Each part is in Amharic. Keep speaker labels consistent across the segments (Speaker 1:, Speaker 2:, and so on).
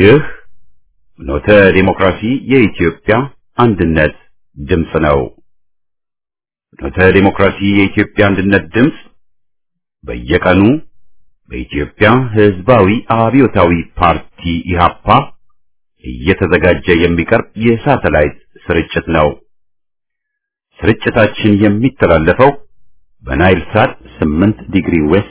Speaker 1: ይህ ኖተ ዲሞክራሲ የኢትዮጵያ አንድነት ድምፅ ነው። ኖተ ዲሞክራሲ የኢትዮጵያ አንድነት ድምፅ በየቀኑ በኢትዮጵያ ሕዝባዊ አብዮታዊ ፓርቲ ኢህአፓ እየተዘጋጀ የሚቀርብ የሳተላይት ስርጭት ነው። ስርጭታችን የሚተላለፈው በናይል ሳት 8 ዲግሪ ዌስት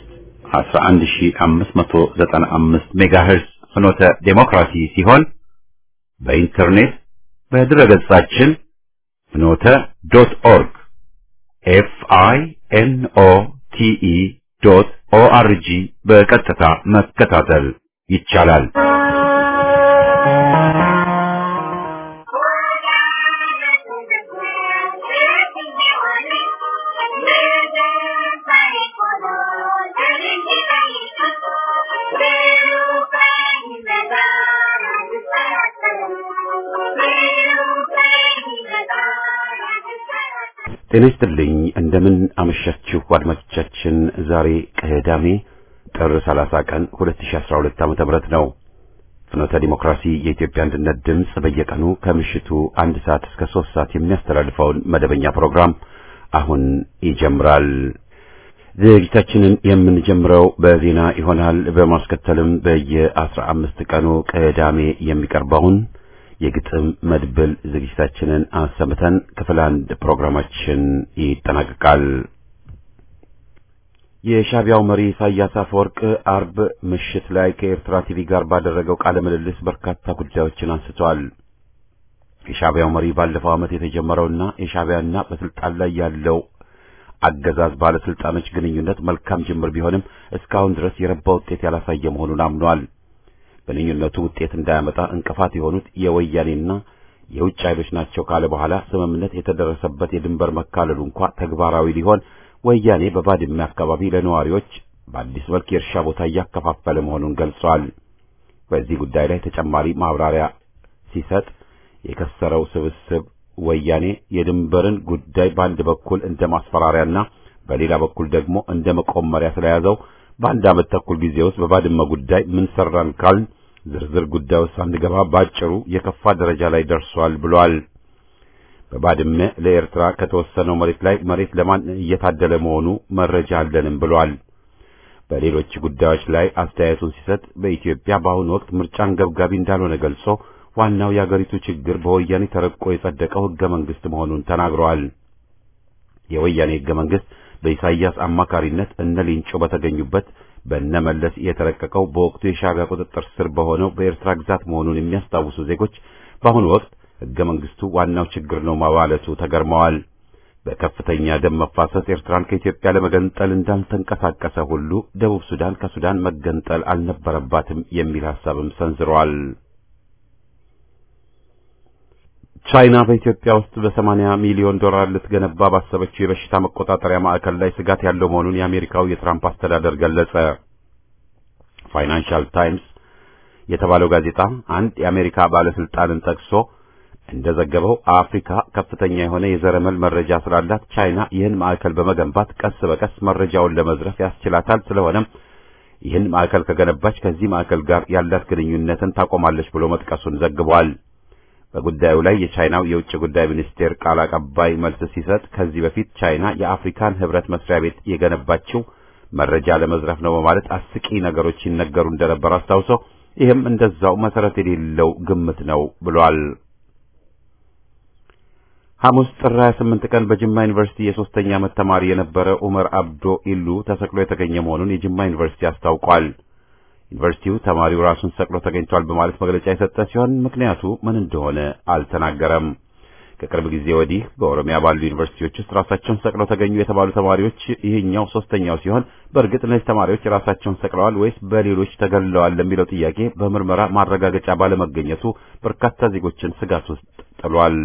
Speaker 1: 11595 ሜጋሄርስ ፍኖተ ዴሞክራሲ ሲሆን በኢንተርኔት በድረገጻችን ፍኖተ ዶት ኦርግ ኤፍ አይ ኤን ኦ ቲ ኢ ዶት ኦ አር ጂ በቀጥታ መከታተል ይቻላል። ጤና ይስጥልኝ። እንደምን አመሻችሁ አድማጮቻችን። ዛሬ ቅዳሜ ጥር 30 ቀን 2012 ዓመተ ምህረት ነው። ፍኖተ ዲሞክራሲ የኢትዮጵያ አንድነት ድምፅ በየቀኑ ከምሽቱ አንድ ሰዓት እስከ ሶስት ሰዓት የሚያስተላልፈውን መደበኛ ፕሮግራም አሁን ይጀምራል። ዝግጅታችንን የምንጀምረው በዜና ይሆናል። በማስከተልም በየአስራ አምስት ቀኑ ቅዳሜ የሚቀርበውን የግጥም መድብል ዝግጅታችንን አሰምተን ክፍል አንድ ፕሮግራማችን ይጠናቀቃል። የሻዕቢያው መሪ ኢሳያስ አፈወርቅ አርብ ምሽት ላይ ከኤርትራ ቲቪ ጋር ባደረገው ቃለ ምልልስ በርካታ ጉዳዮችን አንስቷል። የሻዕቢያው መሪ ባለፈው ዓመት የተጀመረውና የሻዕቢያና በስልጣን ላይ ያለው አገዛዝ ባለስልጣኖች ግንኙነት መልካም ጅምር ቢሆንም እስካሁን ድረስ የረባ ውጤት ያላሳየ መሆኑን አምኗል። ግንኙነቱ ውጤት እንዳያመጣ እንቅፋት የሆኑት የወያኔና የውጭ ኃይሎች ናቸው ካለ በኋላ ስምምነት የተደረሰበት የድንበር መካለሉ እንኳ ተግባራዊ ሊሆን ወያኔ በባድመ አካባቢ ለነዋሪዎች በአዲስ መልክ የእርሻ ቦታ እያከፋፈለ መሆኑን ገልጿል። በዚህ ጉዳይ ላይ ተጨማሪ ማብራሪያ ሲሰጥ የከሰረው ስብስብ ወያኔ የድንበርን ጉዳይ በአንድ በኩል እንደ ማስፈራሪያና በሌላ በኩል ደግሞ እንደ መቆመሪያ ስለያዘው በአንድ ዓመት ተኩል ጊዜ ውስጥ በባድመ ጉዳይ ምን ሰራን ካልን ዝርዝር ጉዳይ ውስጥ አንገባ ባጭሩ የከፋ ደረጃ ላይ ደርሷል ብሏል። በባድመ ለኤርትራ ከተወሰነው መሬት ላይ መሬት ለማን እየታደለ መሆኑ መረጃ አለንም ብሏል። በሌሎች ጉዳዮች ላይ አስተያየቱን ሲሰጥ በኢትዮጵያ በአሁኑ ወቅት ምርጫ አንገብጋቢ እንዳልሆነ ገልጾ ዋናው የአገሪቱ ችግር በወያኔ ተረቆ የጸደቀው ሕገ መንግሥት መሆኑን ተናግረዋል። የወያኔ ሕገ መንግሥት በኢሳይያስ አማካሪነት እነ ሊንጮ በተገኙበት በእነ መለስ የተረቀቀው በወቅቱ የሻዕቢያ ቁጥጥር ስር በሆነው በኤርትራ ግዛት መሆኑን የሚያስታውሱ ዜጎች በአሁኑ ወቅት ሕገ መንግሥቱ ዋናው ችግር ነው ማለቱ ተገርመዋል። በከፍተኛ ደም መፋሰስ ኤርትራን ከኢትዮጵያ ለመገንጠል እንዳልተንቀሳቀሰ ሁሉ ደቡብ ሱዳን ከሱዳን መገንጠል አልነበረባትም የሚል ሐሳብም ሰንዝረዋል። ቻይና በኢትዮጵያ ውስጥ በሰማንያ ሚሊዮን ዶላር ልትገነባ ባሰበችው የበሽታ መቆጣጠሪያ ማዕከል ላይ ስጋት ያለው መሆኑን የአሜሪካው የትራምፕ አስተዳደር ገለጸ። ፋይናንሻል ታይምስ የተባለው ጋዜጣ አንድ የአሜሪካ ባለስልጣንን ጠቅሶ እንደዘገበው አፍሪካ ከፍተኛ የሆነ የዘረመል መረጃ ስላላት ቻይና ይህን ማዕከል በመገንባት ቀስ በቀስ መረጃውን ለመዝረፍ ያስችላታል። ስለሆነም ይህን ማዕከል ከገነባች ከዚህ ማዕከል ጋር ያላት ግንኙነትን ታቆማለች ብሎ መጥቀሱን ዘግቧል። በጉዳዩ ላይ የቻይናው የውጭ ጉዳይ ሚኒስቴር ቃል አቀባይ መልስ ሲሰጥ ከዚህ በፊት ቻይና የአፍሪካን ሕብረት መስሪያ ቤት የገነባችው መረጃ ለመዝረፍ ነው በማለት አስቂ ነገሮች ሲነገሩ እንደነበር አስታውሶ ይህም እንደዛው መሰረት የሌለው ግምት ነው ብሏል። ሐሙስ ጥር 28 ቀን በጅማ ዩኒቨርሲቲ የሶስተኛ ዓመት ተማሪ የነበረ ኡመር አብዶ ኢሉ ተሰቅሎ የተገኘ መሆኑን የጅማ ዩኒቨርሲቲ አስታውቋል። ዩኒቨርሲቲው ተማሪው ራሱን ሰቅሎ ተገኝቷል በማለት መግለጫ የሰጠ ሲሆን ምክንያቱ ምን እንደሆነ አልተናገረም። ከቅርብ ጊዜ ወዲህ በኦሮሚያ ባሉ ዩኒቨርሲቲዎች ውስጥ ራሳቸውን ሰቅለው ተገኙ የተባሉ ተማሪዎች ይህኛው ሶስተኛው ሲሆን በእርግጥ እነዚህ ተማሪዎች ራሳቸውን ሰቅለዋል ወይስ በሌሎች ተገለዋል ለሚለው ጥያቄ በምርመራ ማረጋገጫ ባለመገኘቱ በርካታ ዜጎችን ስጋት ውስጥ ጥሏል።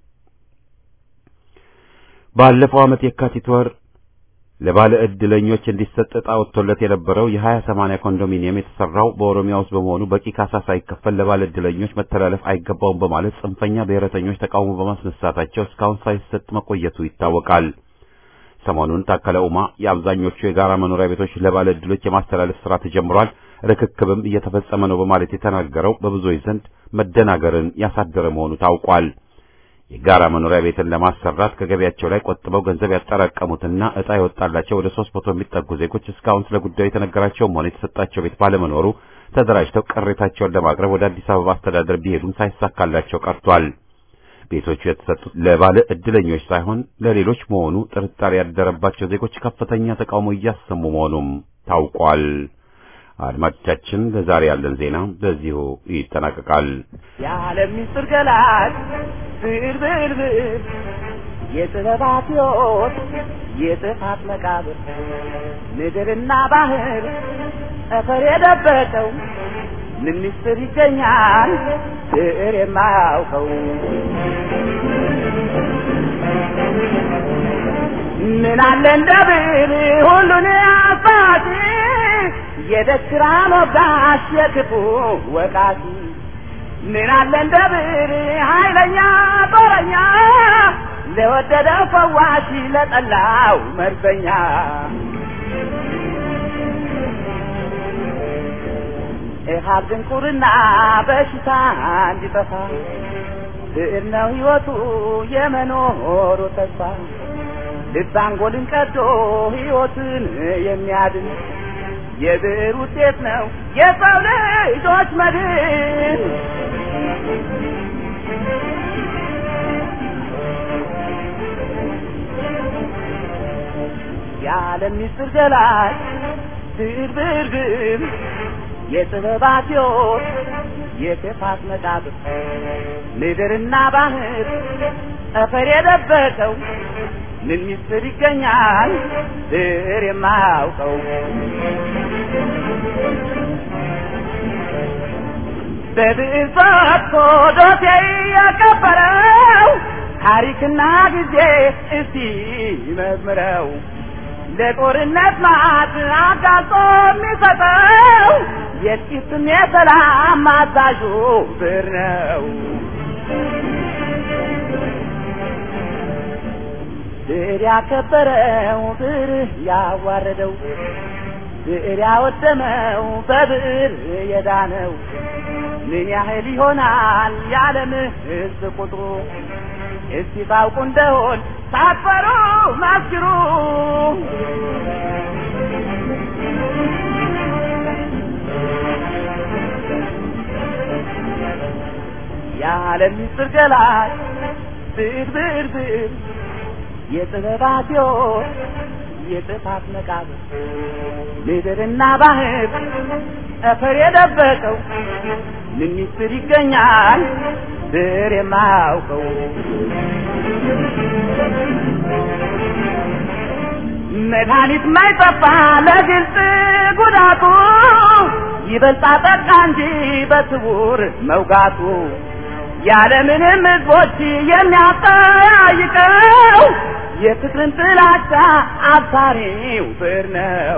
Speaker 1: ባለፈው ዓመት የካቲት ወር ለባለ ዕድለኞች እንዲሰጥ ዕጣ ወጥቶለት የነበረው የሀያ ሰማንያ ኮንዶሚኒየም የተሰራው በኦሮሚያ ውስጥ በመሆኑ በቂ ካሳ ሳይከፈል ለባለ ዕድለኞች መተላለፍ አይገባውም በማለት ጽንፈኛ ብሔረተኞች ተቃውሞ በማስነሳታቸው እስካሁን ሳይሰጥ መቆየቱ ይታወቃል። ሰሞኑን ታከለ ኡማ የአብዛኞቹ የጋራ መኖሪያ ቤቶች ለባለ ዕድሎች የማስተላለፍ ስራ ተጀምሯል። ርክክብም እየተፈጸመ ነው በማለት የተናገረው በብዙዎች ዘንድ መደናገርን ያሳደረ መሆኑ ታውቋል። የጋራ መኖሪያ ቤትን ለማሰራት ከገቢያቸው ላይ ቆጥበው ገንዘብ ያጠራቀሙትና ዕጣ የወጣላቸው ወደ ሦስት መቶ የሚጠጉ ዜጎች እስካሁን ስለ ጉዳዩ የተነገራቸውም ሆነ የተሰጣቸው ቤት ባለመኖሩ ተደራጅተው ቅሬታቸውን ለማቅረብ ወደ አዲስ አበባ አስተዳደር ቢሄዱም ሳይሳካላቸው ቀርቷል። ቤቶቹ የተሰጡት ለባለ ዕድለኞች ሳይሆን ለሌሎች መሆኑ ጥርጣሬ ያደረባቸው ዜጎች ከፍተኛ ተቃውሞ እያሰሙ መሆኑም ታውቋል። አድማጮቻችን፣ ለዛሬ ያለን ዜና በዚሁ ይጠናቀቃል።
Speaker 2: የዓለም ምስጢር ገላጭ ብዕር ብዕር ብዕር የጥበባት ሕይወት የጥፋት መቃብር ምድርና ባህር ጠፈር የደበቀው ምን ምስጢር ይገኛል ብዕር የማያውቀው ምን አለ እንደ ብዕር ሁሉን አሳቲ የደስራ ሞጋሽ የክፉ ወቃቲ ምን አለ እንደ ብዕር ኃይለኛ ጦረኛ ለወደደው ፈዋሽ ለጠላው መርዘኛ ኢሃብ ድንቁርና በሽታ እንዲጠፋ ብዕር ነው ሕይወቱ የመኖሩ ተስፋ ልብ አንጎልን ቀዶ ሕይወትን የሚያድን የብዕር ውጤት ነው የሰው ልጆች መድን። የዓለም ምስጢር ገላጭ ብዕር ብዕር ብዕር የጥበባት ሕይወት የክፋት መቃብር ምድርና ባህር ጠፈር የደበቀው ምን ምስጢር ይገኛል ብዕር የማያውቀው በብዕር ፈትቶ ዶሴ ያቀበረው ታሪክና ጊዜ እስቲ መዝምረው ለጦርነት ማት አጋልጦ የሚሰጠው የጥቂትም የሰላም አዛዡ ብዕር ነው። ብዕር ያከበረው ብዕር ያዋረደው ብዕር ያወደመው በብዕር የዳነው ምን ያህል ይሆናል የዓለም ሕዝብ ቁጥሩ? እስቲ ታውቁ እንደሆን ሳትፈሩ መስክሩ። የዓለም ምስጢር ገላጭ ብዕር ብዕር ብዕር የጥበባት ሕይወት የጥፋት መቃብር ምድርና ባህር ጠፈር የደበቀው ምን ምስጢር ይገኛል ብዕር የማያውቀው? መድኃኒት ማይጠፋ ለግልጽ ጉዳቱ ይበልጣ ጠቃ እንጂ በስውር መውጋቱ ያለምንም ሕዝቦች የሚያጠያይቀው የፍቅርን ጥላቻ አብሳሪው ብዕር ነው።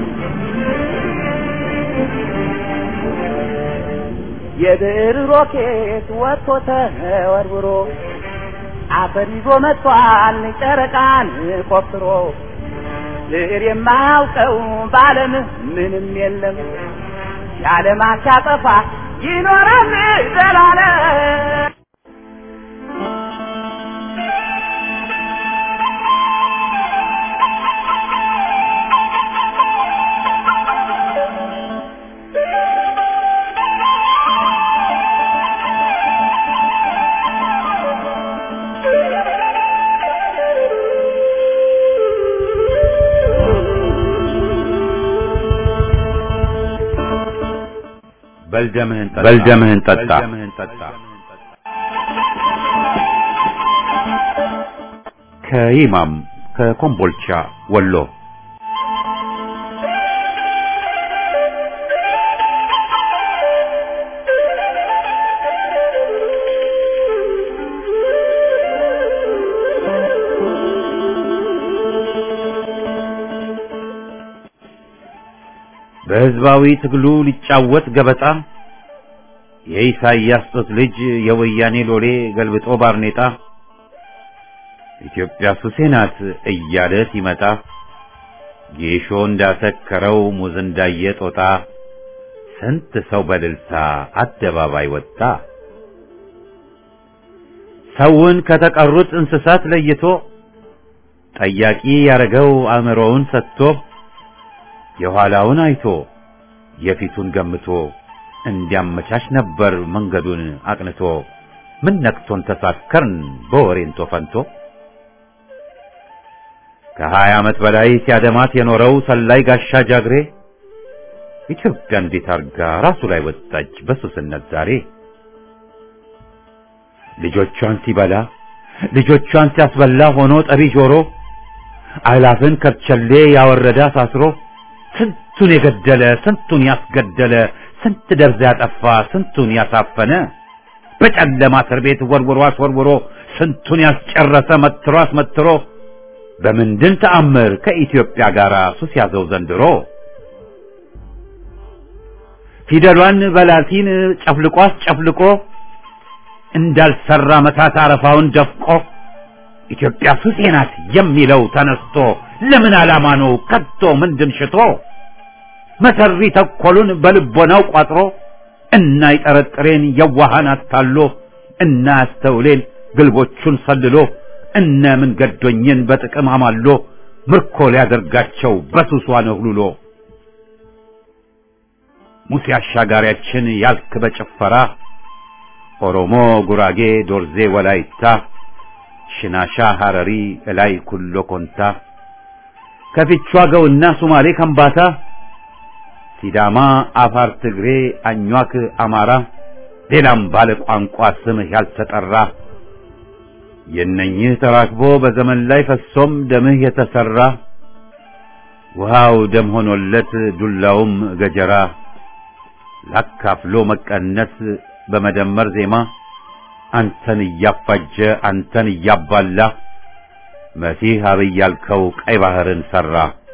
Speaker 2: የብዕር ሮኬት ወጥቶ ተወርውሮ አፈር ይዞ መጥቷል ጨረቃን ቆፍሮ ብዕር የማያውቀው በዓለም ምንም የለም የዓለም አሻጠፋ ይኖራል ዘላለም።
Speaker 1: በልደምህን ጠጣ። ከይማም ከኮምቦልቻ ወሎ በሕዝባዊ ትግሉ ሊጫወት ገበጣ የኢሳይያስ ጦት ልጅ የወያኔ ሎሌ ገልብጦ ባርኔጣ ኢትዮጵያ ሱሴ ናት እያለ ሲመጣ ጌሾ እንዳሰከረው ሙዝ እንዳየ ጦጣ ስንት ሰው በልልታ አደባባይ ወጣ። ሰውን ከተቀሩት እንስሳት ለይቶ ጠያቂ ያረገው አእምሮውን ሰጥቶ የኋላውን አይቶ የፊቱን ገምቶ እንዲያመቻች ነበር መንገዱን አቅንቶ። ምን ነክቶን ተሳከርን በወሬንቶ ፈንቶ ከሀያ ዓመት በላይ ሲያደማት የኖረው ሰላይ ጋሻ ጃግሬ ኢትዮጵያ እንዴት አርጋ ራሱ ላይ ወጣች በሱስነት ዛሬ። ልጆቿን ሲበላ ልጆቿን ሲያስበላ ሆኖ ጠቢ ጆሮ አላፍን ከርቸሌ ያወረደ አሳስሮ ስንቱን የገደለ ስንቱን ያስገደለ ስንት ደርዝ ያጠፋ ስንቱን ያሳፈነ በጨለማ እስር ቤት ወርውሮ አስወርውሮ ስንቱን ያስጨረሰ መትሮ አስመትሮ በምንድን ተአምር ከኢትዮጵያ ጋር ሱስ ያዘው ዘንድሮ? ፊደሏን በላቲን ጨፍልቆ አስጨፍልቆ እንዳልሰራ መታት አረፋውን ደፍቆ ኢትዮጵያ ሱሴ ናት የሚለው ተነስቶ ለምን ዓላማ ነው ከቶ ምንድን ሽቶ መሰሪ ተኮሉን በልቦናው ቋጥሮ እና ይጠረጥሬን የዋሃን አታሎ እና ያስተውሌን ግልቦቹን ሰልሎ እነ ምን ገዶኝን በጥቅም አማሎ ምርኮ ሊያደርጋቸው በሱሷ ነህሉሎ ሙሴ አሻጋሪያችን ያልክ በጭፈራ ኦሮሞ፣ ጉራጌ፣ ዶርዜ፣ ወላይታ፣ ሽናሻ፣ ሐረሪ፣ እላይ ኩሎ ኮንታ ከፊቿ ገውና ሱማሌ ከምባታ ሲዳማ፣ አፋር፣ ትግሬ፣ አኟክ፣ አማራ ሌላም ባለ ቋንቋ ስምህ ያልተጠራ የነኝህ ተራክቦ በዘመን ላይ ፈሶም ደምህ የተሰራ ውሃው ደም ሆኖለት ዱላውም ገጀራ ላካፍሎ መቀነስ በመደመር ዜማ አንተን እያፋጀ አንተን እያባላ መሲህ አብይ ያልከው ቀይ ባህርን ሰራ።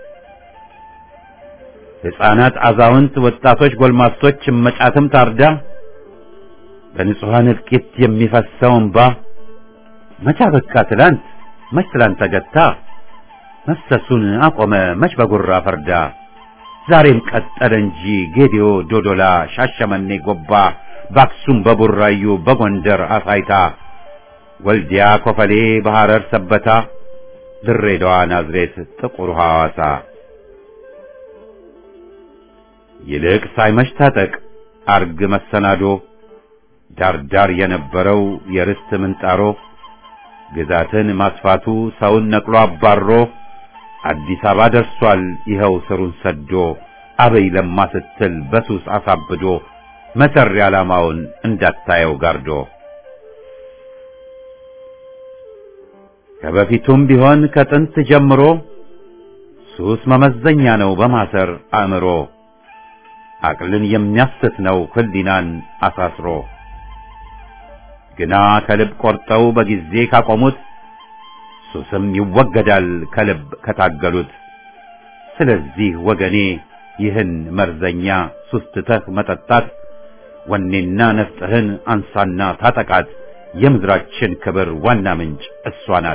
Speaker 1: ሕፃናት፣ አዛውንት፣ ወጣቶች፣ ጎልማሶች እመጫትም ታርዳ በንጹሐን እልቂት የሚፈሰው እንባ መቻ በቃ ትላንት መች ትላንት ተገታ መፍሰሱን አቆመ መች በጉራ ፈርዳ ዛሬም ቀጠለ እንጂ ጌዲዮ፣ ዶዶላ፣ ሻሸመኔ፣ ጎባ በአክሱም በቡራዩ በጎንደር አሳይታ ወልዲያ፣ ኮፈሌ፣ በሐረር ሰበታ ድሬዳዋ፣ ናዝሬት፣ ጥቁር ሐዋሳ ይልቅ ሳይመሽ ታጠቅ አርግ መሰናዶ ዳርዳር የነበረው የርስት ምንጣሮ ግዛትን ማስፋቱ ሰውን ነቅሎ አባሮ አዲስ አበባ ደርሷል ይኸው ስሩን ሰዶ አበይ ለማ ስትል በሱስ አሳብዶ መሰሪ ዓላማውን እንዳታየው ጋርዶ ከበፊቱም ቢሆን ከጥንት ጀምሮ ሱስ መመዘኛ ነው በማሰር አእምሮ አቅልን የሚያስት ነው ህሊናን አሳስሮ ግና ከልብ ቆርጠው በጊዜ ካቆሙት ሱስም ይወገዳል ከልብ ከታገሉት። ስለዚህ ወገኔ ይህን መርዘኛ ሱስ ትተህ መጠጣት ወኔና ነፍጥህን አንሳና ታጠቃት። የምድራችን ክብር ዋና ምንጭ እሷ ናት።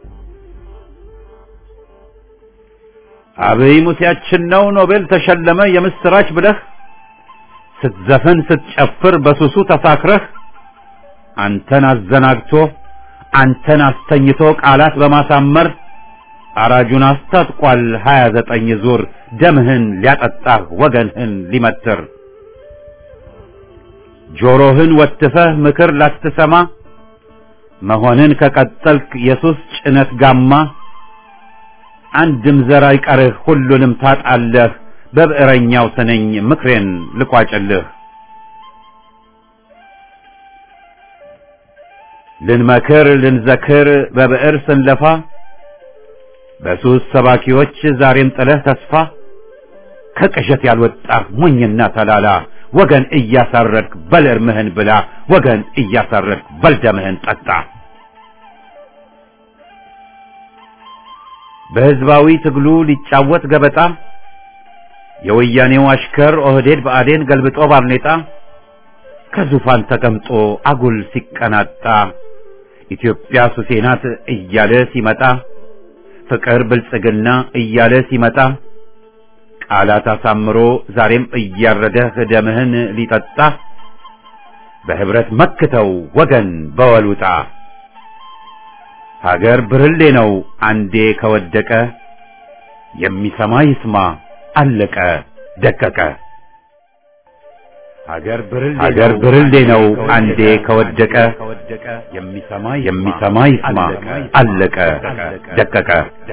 Speaker 1: አብይ ሙሴያችን ነው ኖቤል ተሸለመ የምስራች ብለህ ስትዘፍን ስትጨፍር በሱሱ ተሳክረህ አንተን አዘናግቶ አንተን አስተኝቶ ቃላት በማሳመር አራጁን አስታጥቋል ሀያ ዘጠኝ ዙር ደምህን ሊያጠጣህ ወገንህን ሊመትር ጆሮህን ወትፈህ ምክር ላትሰማ መሆንን ከቀጠልክ የሱስ ጭነት ጋማ አንድም ዘር አይቀርህ ሁሉንም ታጣለህ በብዕረኛው ስነኝ ምክሬን ልቋጭልህ ልንመክር ልንዘክር በብዕር ስንለፋ በሱስ ሰባኪዎች ዛሬም ጥለህ ተስፋ ከቅዠት ያልወጣህ ሞኝና ተላላ ወገን እያሳረድክ በል እርምህን ብላ ወገን እያሳረድክ በል ደምህን ጠጣ። በሕዝባዊ ትግሉ ሊጫወት ገበጣ የወያኔው አሽከር ኦህዴድ ብአዴን ገልብጦ ባርኔጣ ከዙፋን ተቀምጦ አጉል ሲቀናጣ ኢትዮጵያ ሱሴ ናት እያለ ሲመጣ ፍቅር ብልጽግና እያለ ሲመጣ ቃላት አሳምሮ ዛሬም እያረደህ ደምህን ሊጠጣ በህብረት መክተው ወገን በወሉጣ ሀገር ብርሌ ነው አንዴ ከወደቀ የሚሰማ ይስማ አለቀ ደቀቀ ሀገር ብርሌ ነው አንዴ ከወደቀ የሚሰማ ይስማ አለቀ ደቀቀ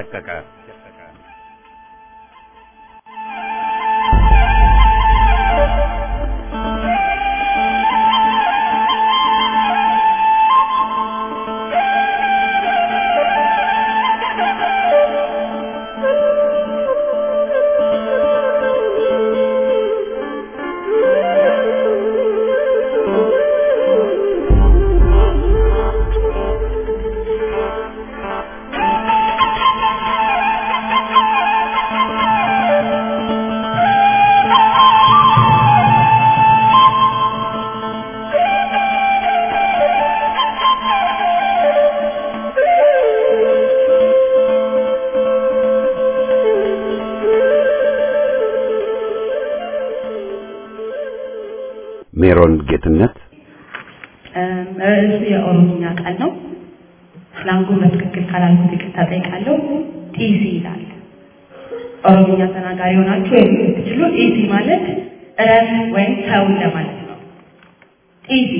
Speaker 1: ሜሮን ጌትነት
Speaker 3: ርዕሱ የኦሮምኛ ቃል ነው። ስላንጉን በትክክል ካላልኩት ይቅርታ ጠይቃለሁ። ጢሲ ይላል። ኦሮምኛ ተናጋሪ ሆናችሁ የምትችሉ ጢሲ ማለት እረፍ ወይም ተው ለማለት ነው። ጢሲ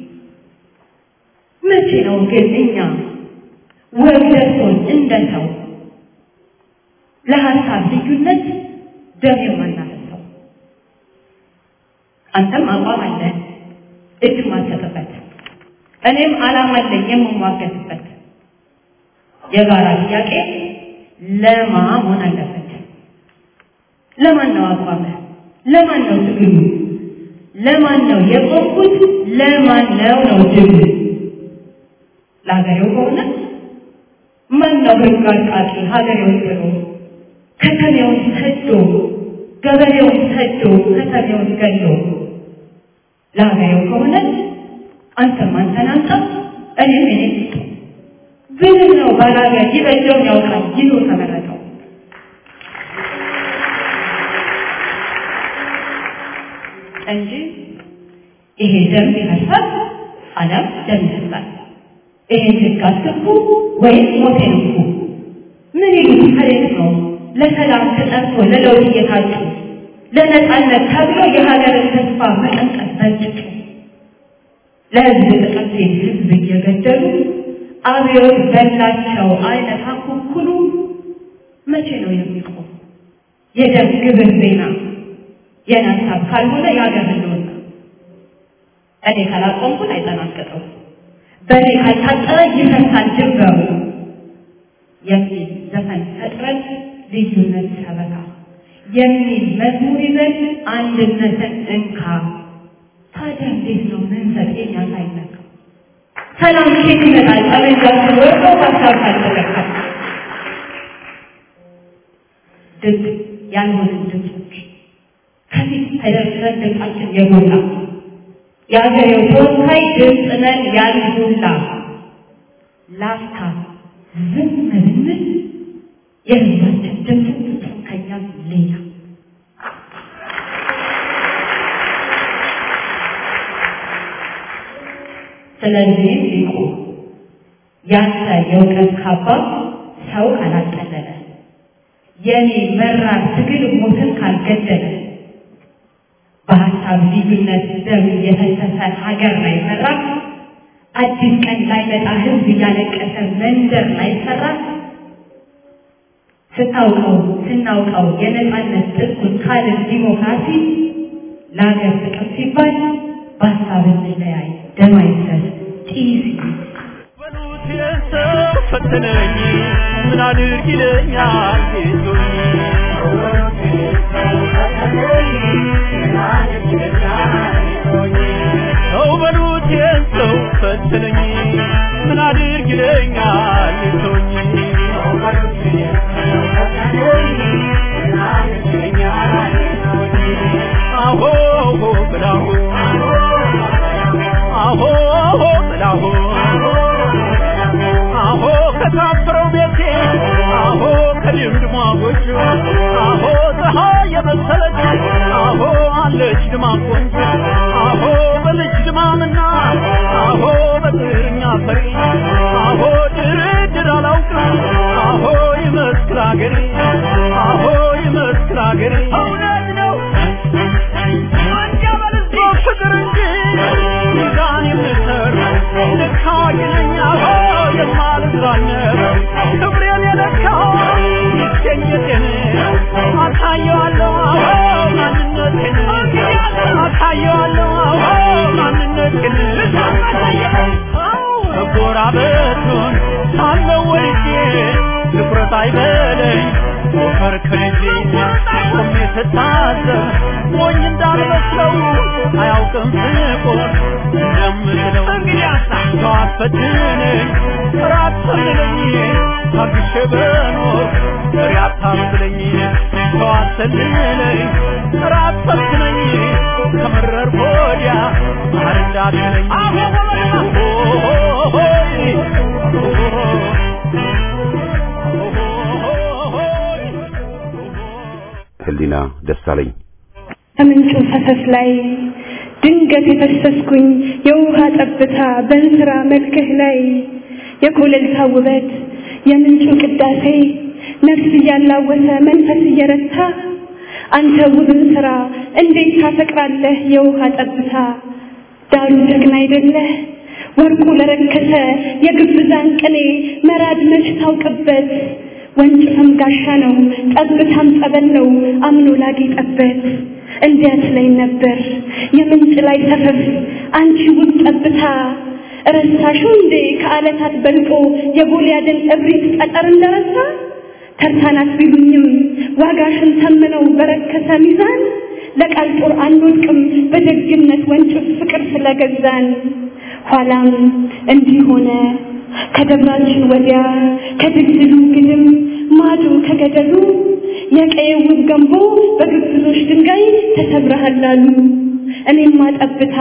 Speaker 3: መቼ ነው ግን እኛ ወግ ደርሶን እንደ ሰው ለሀሳብ ልዩነት ደም የማናፈሰው? አንተም አቋም አለ እጅ ማሰጥበት እኔም ዓላማ አለኝ የምሟገትበት የጋራ ጥያቄ ለማ መሆን አለበት። ለማን ነው አቋም? ለማን ነው ትግሉ? ለማን ነው የቆምኩት? ለማን ነው ነው ድል? ለሀገሬው ከሆነ ማን ነው ህግ አርቃቂ ሀገሬውን ብሎ ከተሜውን ሰዶ ገበሬውን ሰዶ ከተሜውን ገሎ ለሀገሬው ከሆነ አንተም አንተን አንተ እኔም እኔ ብልህ ነው ባላገር ይበጀውን ያውቃል ይሉ ተመረጠው እንጂ ይሄ ደም ቢፈሳል አለም ደም ይፈሳል። ይሄን ህግ አስገቡ ወይም ሞቴን እንኩ ምን ይሉት ከሌት ነው ለሰላም ተጠርቶ ለለውጥ እየታጩ ለነጻነት ተብሎ የሀገርን ተስፋ መቀንቀስ በጭጩ ለህዝብ ጥቅም ሲል ህዝብ እየገደሉ አብዮት በላቸው አይነት አኩኩሉ መቼ ነው የሚቆም? የደም ግብር ዜና የናሳብ ካልሆነ የሀገር ህልውና እኔ ካላቆምኩት አይጠናቀቀው በእኔ ካልታጠረ ይፈርሳል ድንበሩ የሚል ዘፈን ፈጥረን ልዩነት ሰበካ የሚል መዝሙር ይዘን አንድነትን እንካ። ታዲያ እንዴት ነው መንፈስ የኛ ሳይነካ ሰላም ኬት ይመጣል? ጠመንጃችን ወርዶ ሀሳብ ካልተለካ ድግ ያልሆንን ድምፆች ከፊት ተደርድረን ድምፃችን የጎላ የአገሬው ተወካይ ድምፅ ነን ያልሁላ ላፍታ ዝም ብንል የህዝባችን ድምፅ ፍጹም ከኛም ሌላ ስለዚህም ሊቁ ያንተ የእውቀት ካባ ሰው ካላቀለለ የኔ መራር ትግል ሞትን ካልገደለ በሀሳብ ልዩነት ደም የፈሰሰ ሀገር ላይ ሰራ አዲስ ቀን ላይ መጣ ህዝብ እያለቀሰ መንደር ላይ ሰራ ስታውቀው ስናውቀው የነፃነት ጥቁን ካልን ዲሞክራሲ ለሀገር ጥቅም ሲባል በሀሳብ እንለያይ ደም አይፍሰስ ጢስ
Speaker 4: በሉት የሰው ፈተነኝ ምን አድርግ ይለኛል ጌቶኝ ሰው በሉት የሰው ፈተነኝ ምን አድርግ ይለኛል ጌቶኝ አሆ ብላሁ አሆ ብላሁ አሆ ከታፈረው ቤቴ አሆ በድምድሟ ጎጆ አሆ ፀሐይ የመሰለች አሆ አለች ድማም ቆንጆ አሆ በልጅ ድማምና አሆ በጥርኛ ፈሪ አሆ ድርድር አላውቅም አሆ ይመስክር አገሬ አሆ ይመስክር አገሬ እውነት ነው ፍቅር እንጂ ሚዛን የምሰር ልክ አዋቂ ነኝ አሆ የማልዛነብ ክብሬን የለካው ይገኘቴን አሳየዋለሁ አዎ ማንነቴን አሳየዋለሁ አዎ ማንነቴን መጎራበቱን ሳለው ወድጄ ትኩረት አይበለኝ ሞከር ከልጄ ቆሜ ስታዘብ ሞኝ እንዳልመስለው አያውቅም ፍቁር እንደምትለው ሰው አስፈትነኝ ራት ሰልለኝ ታግሼ በኖር ፍሬ አታስለኝ ሰው አሰልለኝ ራት ሰልችነኝ ከመረር ወዲያ ማር እንዳትለኝ
Speaker 1: ህሊና ደሳለኝ
Speaker 3: ከምንጩ ፈሰስ ላይ ድንገት የፈሰስኩኝ የውሃ ጠብታ በእንስራ መልክህ ላይ የኮለልታ ውበት የምንጩ ቅዳሴ ነፍስ እያላወሰ መንፈስ እየረታ አንተ ውብን ስራ እንዴት ታፈቅራለህ የውሃ ጠብታ ዳሩ ጀግና አይደለህ ወርቁ ለረከሰ የግብዛን ቅኔ መራድ መች ታውቅበት ወንጭፍም ጋሻ ነው ጠብታም ጸበል ነው አምኖ ላጌጠበት እንዲያት ላይ ነበር የምንጭ ላይ ሰፈፍ አንቺ ውብ ጠብታ ረሳሽው እንዴ ከዓለታት በልጦ የጎልያድን እብሪት ጠጠር እንደረሳ ተርታናት ቢሉኝም ዋጋሽን ተምነው በረከሰ ሚዛን ለቃል ጦር አንወድቅም በደግነት ወንጭፍ ፍቅር ስለገዛን ኋላም እንዲህ ሆነ ከደብራችን ወዲያ ከድልድሉ ግድም ማዶ ከገደሉ የቀየው ውብ ገንቦ በግብዞች ድንጋይ ተሰብረሃላሉ እኔማ ጠብታ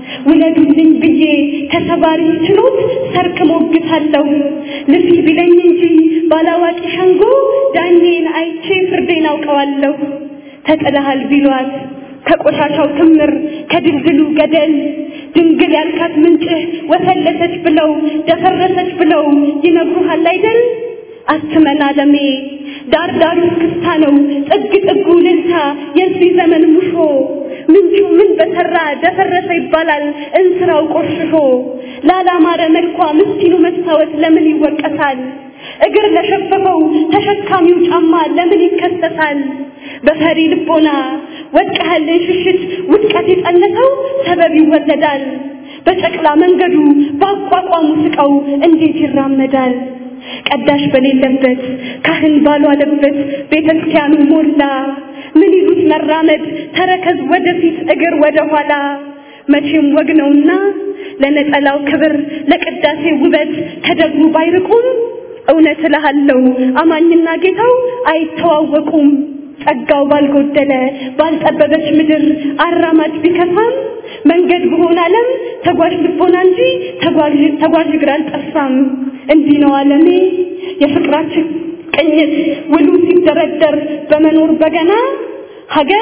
Speaker 3: ውለዱልኝ ብዬ ተሰባሪ ችሎት ሰርክ ሞግታለሁ ልፊ ቢለኝ እንጂ ባላዋቂ ሸንጎ ዳኜን አይቼ ፍርዴን አውቀዋለሁ ተጥለሃል ቢሏት ከቆሻሻው ክምር ከድልድሉ ገደል ድንግል ያልካት ምንጭህ ወፈለሰች ብለው ደፈረሰች ብለው ይነግሩሃል አይደል አትመን አለሜ ዳር ዳሩ ክስታ ነው ጥግ ጥጉ ልልታ የዚህ ዘመን ሙሾ ምንጩ ምን በሰራ ደፈረሰ ይባላል እንስራው ቆሽሾ ላላማረ መልኳ ምስኪኑ መስታወት ለምን ይወቀሳል እግር ለሸፈፈው ተሸካሚው ጫማ ለምን ይከሰሳል በፈሪ ልቦና ወድቀሃልን ሽሽት ውድቀት የጸነሰው ሰበብ ይወለዳል በጨቅላ መንገዱ በአቋቋሙ ስቀው እንዴት ይራመዳል ቀዳሽ በሌለበት ካህን ባልዋለበት ቤተ ክርስቲያኑ ሞላ ምን ይሉት መራመድ ተረከዝ ወደፊት እግር ወደ ኋላ መቼም ወግ ነውና ለነጠላው ክብር ለቅዳሴ ውበት ከደብሩ ባይርቁም እውነት እልሃለሁ አማኝና ጌታው አይተዋወቁም ጸጋው ባልጎደለ ባልጠበበች ምድር አራማጅ ቢከፋም መንገድ በሆነ ዓለም ተጓዥ ልቦና እንጂ ተጓዥ ተጓዥ እግር አልጠፋም። እንዲህ ነው ዓለሜ የፍቅራችን ቅኝት ውሉ ሲደረደር በመኖር በገና ሀገር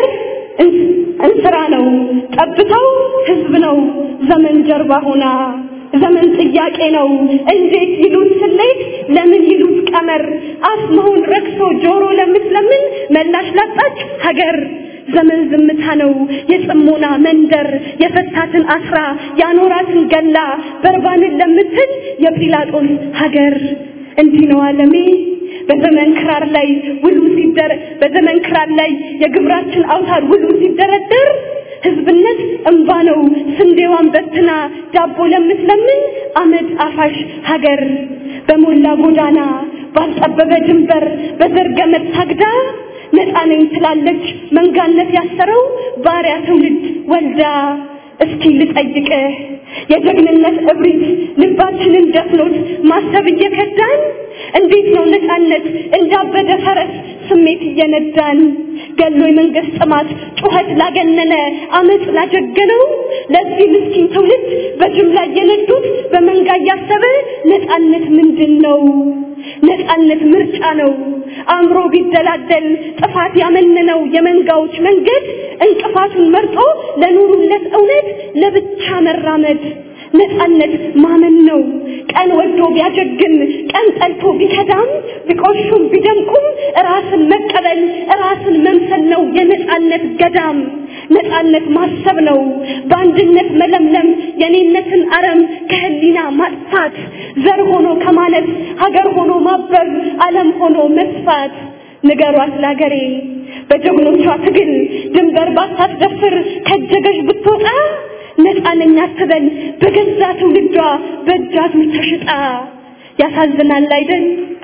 Speaker 3: እንስራ ነው ጠብታው ህዝብ ነው ዘመን ጀርባ ሆና ዘመን ጥያቄ ነው እንዴት ይሉት ስሌት ለምን ይሉት ቀመር አፍ መሆን ረክሶ ጆሮ ለምትለምን መላሽ ላጣች ሀገር ዘመን ዝምታ ነው የጽሞና መንደር የፈታትን አስራ ያኖራትን ገላ በርባንን ለምትል የጲላጦስ ሀገር እንዲህ ነው ዓለሜ በዘመን ክራር ላይ ውሉ ሲደር በዘመን ክራር ላይ የግብራችን አውታር ውሉ ሲደረደር ህዝብነት እንባ ነው ስንዴዋን በትና ዳቦ ለምትለምን አመድ አፋሽ ሀገር በሞላ ጎዳና ባልጠበበ ድንበር በዘር ገመድ ታግዳ ነፃ ነኝ ትላለች መንጋነት ያሰረው ባሪያ ትውልድ ወልዳ እስኪ ልጠይቅህ የጀግንነት እብሪት ልባችንን ደፍኖት ማሰብ እየከዳን እንዴት ነው ነፃነት እንዳበደ ፈረስ ስሜት እየነዳን ገሎ የመንግስት ጥማት ጩኸት ላገነነ አመፅ ላጀገነው ለዚህ ምስኪን ትውልድ በጅምላ እየነዱት በመንጋ እያሰበ ነፃነት ምንድን ነው? ነፃነት ምርጫ ነው አእምሮ ቢደላደል ጥፋት ያመነነው የመንጋዎች መንገድ እንቅፋቱን መርጦ ለኑሩለት እውነት ለብቻ መራመድ ነፃነት ማመን ነው ቀን ወዶ ቢያጀግን ቀን ጠልቶ ቢከዳም ቢቆሹም ቢደምቁም ራስን መቀበል ራስን መምሰል ነው የነፃነት ገዳም ነፃነት ማሰብ ነው በአንድነት መለምለም የኔነትን አረም ከህሊና ማጥፋት ዘር ሆኖ ከማለት ሀገር ሆኖ ማበብ ዓለም ሆኖ መስፋት ንገሯት ለአገሬ በጀግኖቿ ትግል ድንበር ባታስደፍር ከጀገሽ ብትወጣ ነፃነኛ አትበል በገዛ ትውልዷ በእጃዙር ተሽጣ ያሳዝናል አይደል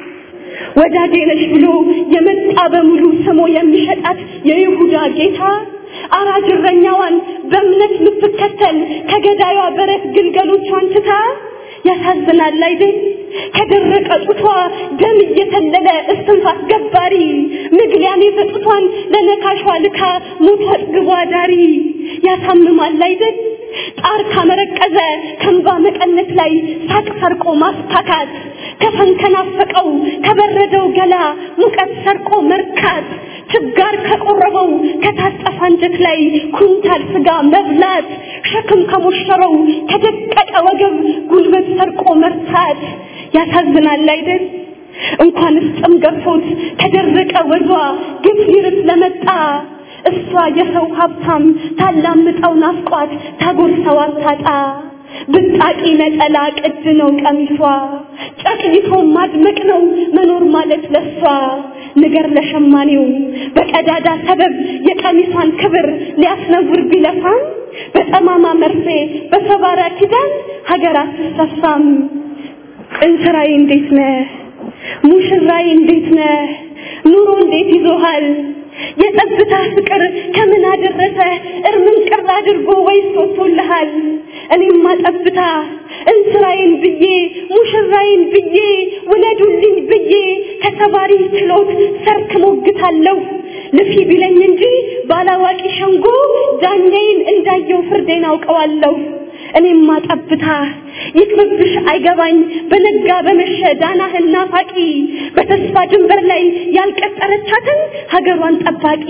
Speaker 3: ወዳጄ ነሽ ብሎ የመጣ በሙሉ ስሞ የሚሸጣት የይሁዳ ጌታ አራጅ እረኛዋን በእምነት የምትከተል ከገዳዩ በረት ግልገሎቿን ትታ ያሳዝናል አይደል ከደረቀ ጡቷ ደም እየተለለ እስትንፋስ ገባሪ ምግሊያን የሰጡቷን ለነካሿ ልካ ሞቷ አጥግቧ ዳሪ ያሳምማል አይደል ጣር ካመረቀዘ ከንባ መቀነት ላይ ሳቅ ሰርቆ ማስታካት ከፈን ከናፈቀው ከበረደው ገላ ሙቀት ሰርቆ መርካት ችጋር ከቆረበው ከታጠፈ አንጀት ላይ ኩንታል ስጋ መብላት ሸክም ከሞሸረው ከደቀቀ ወገብ ጉልበት ሰርቆ መርታት ያሳዝናል አይደል እንኳንስ ጥም ገፎት ከደረቀ ወዟ ግፍ ሊርስ ለመጣ እሷ የሰው ሀብታም ታላምጠው ናፍቋት ታጎርሰው አታጣ ብጣቂ ነጠላ ቅድ ነው ቀሚሷ ጨቅይቶ ማድመቅ ነው መኖር ማለት ለሷ ንገር ለሸማኔው በቀዳዳ ሰበብ የቀሚሷን ክብር ሊያስነውር ቢለፋም በጠማማ መርፌ በሰባራ ኪዳን ሀገር አትሰፋም እንስራዬ እንዴት ነህ ሙሽራዬ እንዴት ነህ ኑሮ እንዴት ይዞሃል የጸጥታ ፍቅር ከምን አደረሰ እርምን ቅር አድርጎ ወይስ ወጥቶልሃል እኔማ ጠብታ እንስራዬን ብዬ ሙሽራዬን ብዬ ውለዱልኝ ብዬ ከተባሪ ችሎት ሰርክ ሞግታለሁ ልፊ ቢለኝ እንጂ ባላዋቂ ሸንጎ ዳኛዬን እንዳየው ፍርዴን አውቀዋለሁ እኔማ ጠብታ ይቅርብሽ አይገባኝ በነጋ በመሸ ዳናህን ናፋቂ በተስፋ ድንበር ላይ ያልቀጠረቻትን ሀገሯን ጠባቂ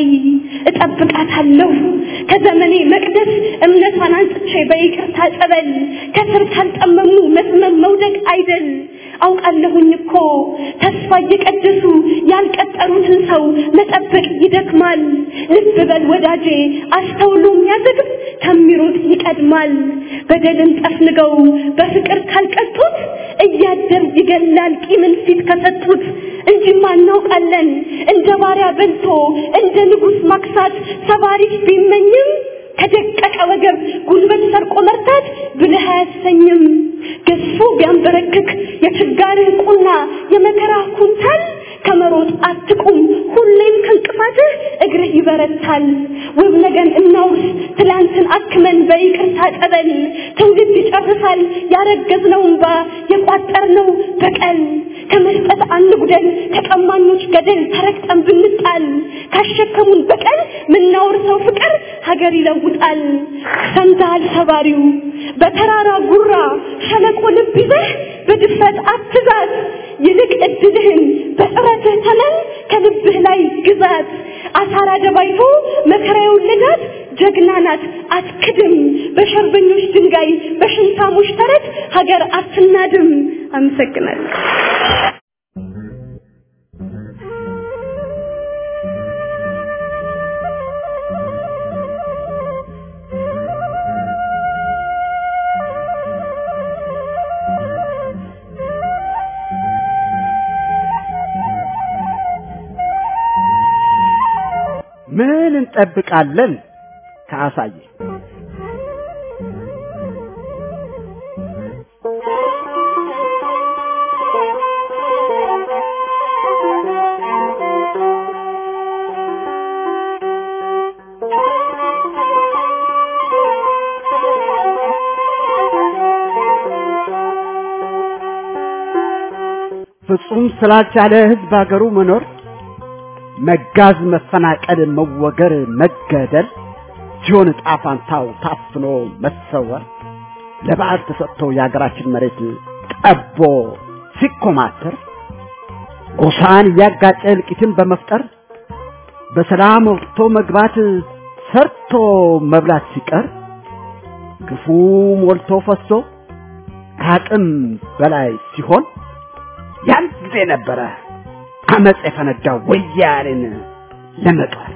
Speaker 3: እጠብቃታለሁ ከዘመኔ መቅደስ እምነቷን አንጽቼ በይቅርታ ጸበል ከስር ካልጠመሙ መስመም መውደቅ አይደል አውቃለሁኝ እኮ ተስፋ እየቀደሱ ያልቀጠሩትን ሰው መጠበቅ ይደክማል ልብ በል ወዳጄ አስተውሎ የሚያዘግብ ከሚሮጥ ይቀድማል በደልን ጠፍንገው በፍቅር ካልቀጡት እያደር ይገላል ቂምን ፊት ከሰጡት እንጂማ እናውቃለን እንደ ባሪያ በልቶ እንደ ንጉሥ ማክሳት ሰባሪት ቢመኝም ከደቀቀ ወገብ ጉልበት ሰርቆ መርታት ብልህ አያሰኝም ገሱ ቢያንበረክክ የችጋርህ ቁና የመከራ ኩንታል ከመሮጥ አትቁም ሁሌም ከእንቅፋትህ እግርህ ይበረታል ውብ ነገን እናውርስ ትላንትን አክመን በይቅርታ ጠበል ትውልድ ይጨርሳል ያረገዝነው እንባ የቋጠርነው በቀል ከመስጠት አንጉደል ከቀማኞች ገደል ተረግጠን ብንጣል ካሸከሙን በቀል ምናወርሰው ፍቅር ሀገር ይለውጣል ሰምተሃል ሰባሪው በተራራ ጉራ ሸለቆ ልብ ይዘህ በድፍረት አትዛት ይልቅ እድልህን በጥረትህ ተመን ከልብህ ላይ ግዛት አሳራ ደባይቶ መከራ የወለዳት ጀግና ናት አትክድም በሸርበኞች ድንጋይ በሽንታሞች ተረት ሀገር አትናድም አመሰግናለሁ
Speaker 5: ምን እንጠብቃለን ከአሳየ ፍጹም ስላልቻለ ህዝብ ሀገሩ መኖር መጋዝ፣ መፈናቀል፣ መወገር፣ መገደል ሲሆን ዕጣ ፋንታው ታፍኖ መሰወር ለበዓል ተሰጥቶ የሀገራችን መሬት ጠቦ ሲኮማተር ጎሳን እያጋጨ እልቂትን በመፍጠር በሰላም ወጥቶ መግባት ሰርቶ መብላት ሲቀር ግፉ ሞልቶ ፈሶ ከአቅም በላይ ሲሆን ያን ጊዜ ነበረ አመፅ የፈነዳው ወያኔን ለመጣል።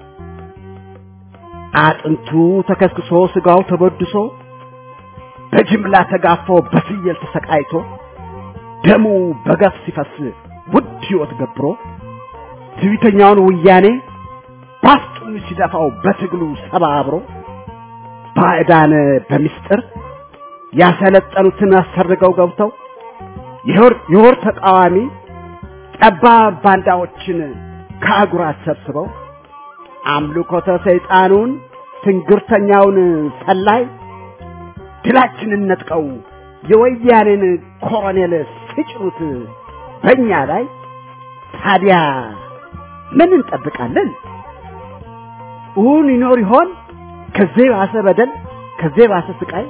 Speaker 5: አጥንቱ ተከስክሶ ስጋው ተበድሶ በጅምላ ተጋፎ በፍየል ተሰቃይቶ ደሙ በገፍ ሲፈስ ውድ ሕይወት ገብሮ ትዕቢተኛውን ወያኔ ባፍጡን ሲደፋው በትግሉ ሰባብሮ ባዕዳን በምስጢር ያሰለጠኑትን አሰርገው ገብተው የወር ተቃዋሚ ጠባብ ባንዳዎችን ከአጉራት ሰብስበው አምልኮተ ሰይጣኑን ትንግርተኛውን ሰላይ ድላችንን ነጥቀው የወያኔን ኮሎኔል ሲጭኑት በእኛ ላይ ታዲያ ምን እንጠብቃለን? እውን ይኖር ይሆን ከዚህ ባሰ በደል፣ ከዚህ ባሰ ስቃይ?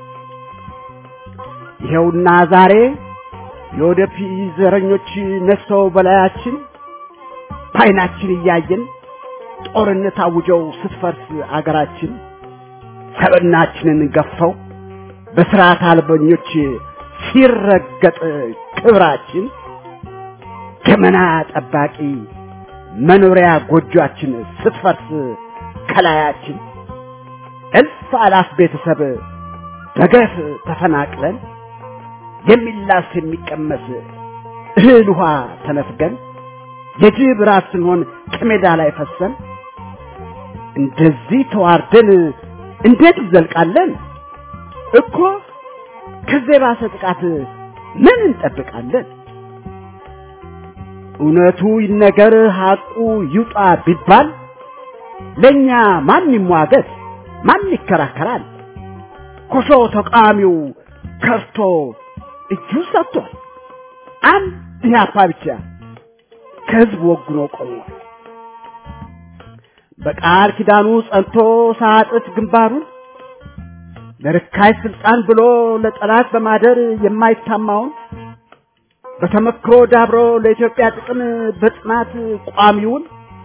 Speaker 5: ይኸውና ዛሬ የወደፊት ዘረኞች ነፍሰው በላያችን በዓይናችን እያየን ጦርነት አውጀው ስትፈርስ አገራችን ሰብናችንን ገፈው በስርዓት አልበኞች ሲረገጥ ክብራችን ገመና ጠባቂ መኖሪያ ጎጆአችን ስትፈርስ ከላያችን እልፍ አላፍ ቤተሰብ በገፍ ተፈናቅለን የሚላስ የሚቀመስ እህል ውሃ ተነፍገን የጅብ ራስ ስንሆን ከሜዳ ላይ ፈሰን እንደዚህ ተዋርደን እንዴት እንዘልቃለን? እኮ ከዚህ የባሰ ጥቃት ምን እንጠብቃለን? እውነቱ ይነገር ሐቁ ይውጣ ቢባል ለእኛ ማን ይሟገት? ማን ይከራከራል? ኮሾ ተቃዋሚው ከርቶ እጁ ሰጥቷል። አንድ ኢህአፓ ብቻ ከህዝብ ወግኖ ቆሟል። በቃል ኪዳኑ ጸንቶ ሳጥፍ ግንባሩን ለርካይ ስልጣን ብሎ ለጠላት በማደር የማይታማውን በተመክሮ ዳብሮ ለኢትዮጵያ ጥቅም በጽናት ቋሚውን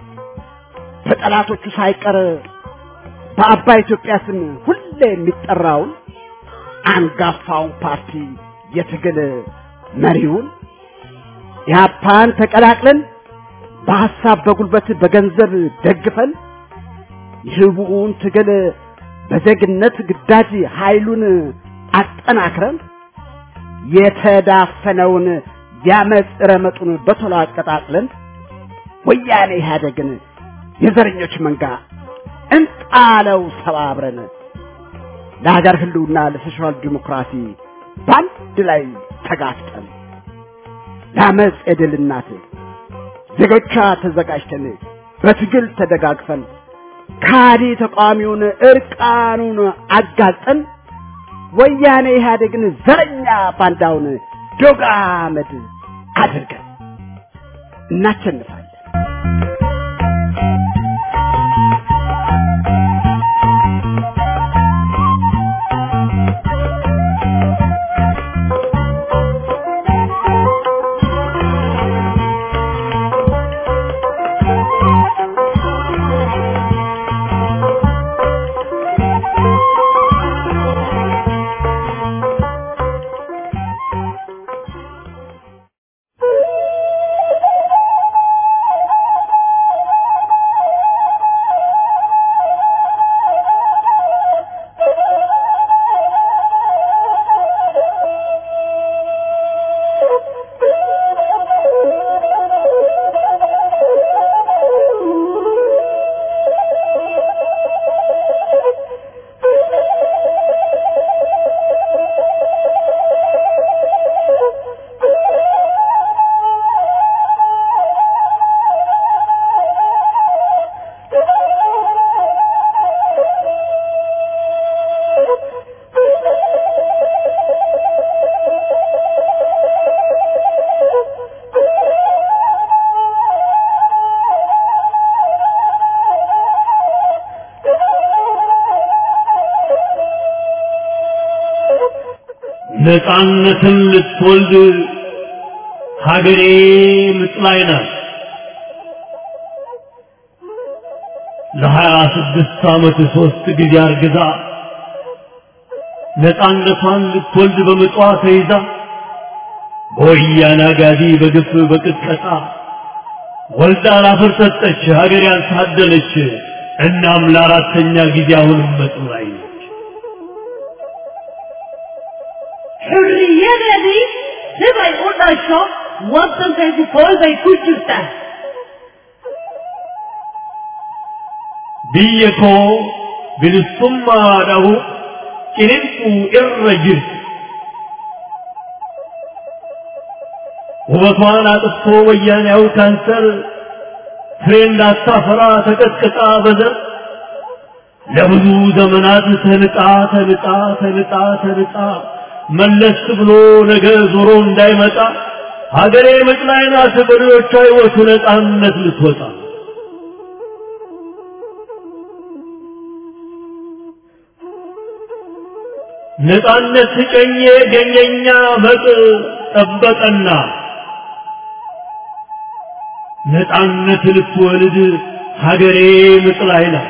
Speaker 5: በጠላቶቹ ሳይቀር በአባይ ኢትዮጵያ ስም ሁሌ የሚጠራውን አንጋፋውን ፓርቲ የትግል መሪውን ኢህአፓን ተቀላቅለን በሐሳብ በጉልበት በገንዘብ ደግፈን የህቡውን ትግል በዜግነት ግዳጅ ኃይሉን አጠናክረን የተዳፈነውን ያመፅ ረመጡን በቶሎ አቀጣጥለን ወያኔ ኢህአደግን የዘረኞች መንጋ እንጣለው ሰባብረን ለሀገር ህልውና ለሶሻል ዲሞክራሲ በአንድ ላይ ተጋፍጠን ለአመፅ የድል እናት ዜጎቿ ተዘጋጅተን በትግል ተደጋግፈን ካዲ ተቃዋሚውን እርቃኑን አጋልጠን ወያኔ ኢህአዴግን ዘረኛ ባንዳውን ዶግ አመድ አድርገን እናሸንፋለን።
Speaker 6: ነፃነትን ልትወልድ ሀገሬ ምጥ ላይ ናት። ለሀያ ስድስት ዓመት ሦስት ጊዜ አርግዛ ነፃነቷን ልትወልድ በምጧ ተይዛ በወያነ አጋዚ በግፍ በቅጥቀጣ ወልዳ ላፈር ሰጠች ሀገር ያልታደለች። እናም ለአራተኛ ጊዜ አሁንም ምጥ ላይ ነች።
Speaker 7: Hurriyadadii sibay u dhasho waddankaygu koolbay ku jirtaa
Speaker 6: biyya koo bilisummaadhahu ciniinquu irra jirti. ውበቷን አጥፍቶ ወያኔያው ካንሰር ፍሬ እንዳታፈራ ተቀጥቅጣ በዘር ለብዙ ዘመናት ተንጣ ተንጣ ተንጣ ተንጣ መለስ ብሎ ነገ ዞሮ እንዳይመጣ ሀገሬ ምጥ ላይ ናት በልጆቿ ሕይወቱ ነፃነት ልትወጣ ነፃነት ስጨኜ ገኘኛ መጥ ጠበቀና ነፃነት ልትወልድ ሀገሬ ምጥ ላይ ናት።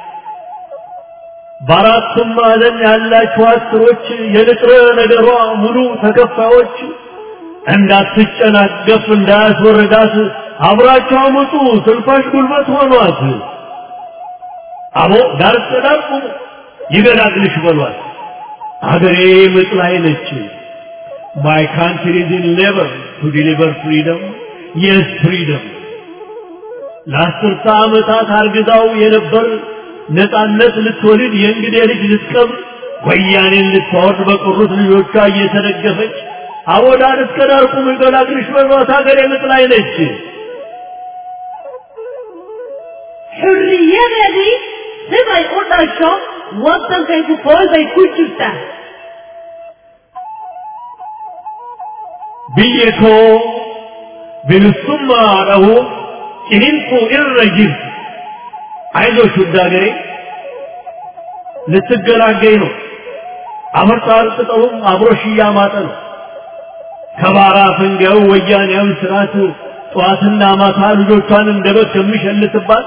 Speaker 6: በአራቱም ማዕዘን ያላችሁ አስሮች የንጥረ ነገሯ ሙሉ ተከፋዮች እንዳትጨናገፍ እንዳያስወርዳት አብራቸው አመጡ ስልፋሽ ጉልበት ሆኗት። አቦ ዳር እስከ ዳር ቁሙ ይገላግልሽ በሏት። ሀገሬ ምጥ ላይ ነች። My country is in labor to deliver freedom. Yes, freedom. ለአስርተ ዓመታት አርግዛው የነበር ነፃነት ልትወልድ የእንግዴ ልጅ ልትቀብር ወያኔን ልታወርድ በቀሩት ልጆቿ እየተደገፈች አቦ ዳር እስከ ዳር ቁም ይገላግልሽ በሏት ሀገሬ ምጥ ላይ ነች።
Speaker 7: Hurriyadadii sibay u dhasho waddankaygu koolbay ku jirtaa
Speaker 6: biyya koo bilisummaadhahu ciniinquu irra jirti አይዞሽ ውድ ሀገሬ ልትገላገኝ ነው። አመርጣር ቅጠሉም አብሮሽ እያማጠ ነው። ከባራ ፈንጋዩ ወያኔያዊ ስርዓት ጠዋትና ማታ ልጆቿን እንደ በግ ከሚሸልትባት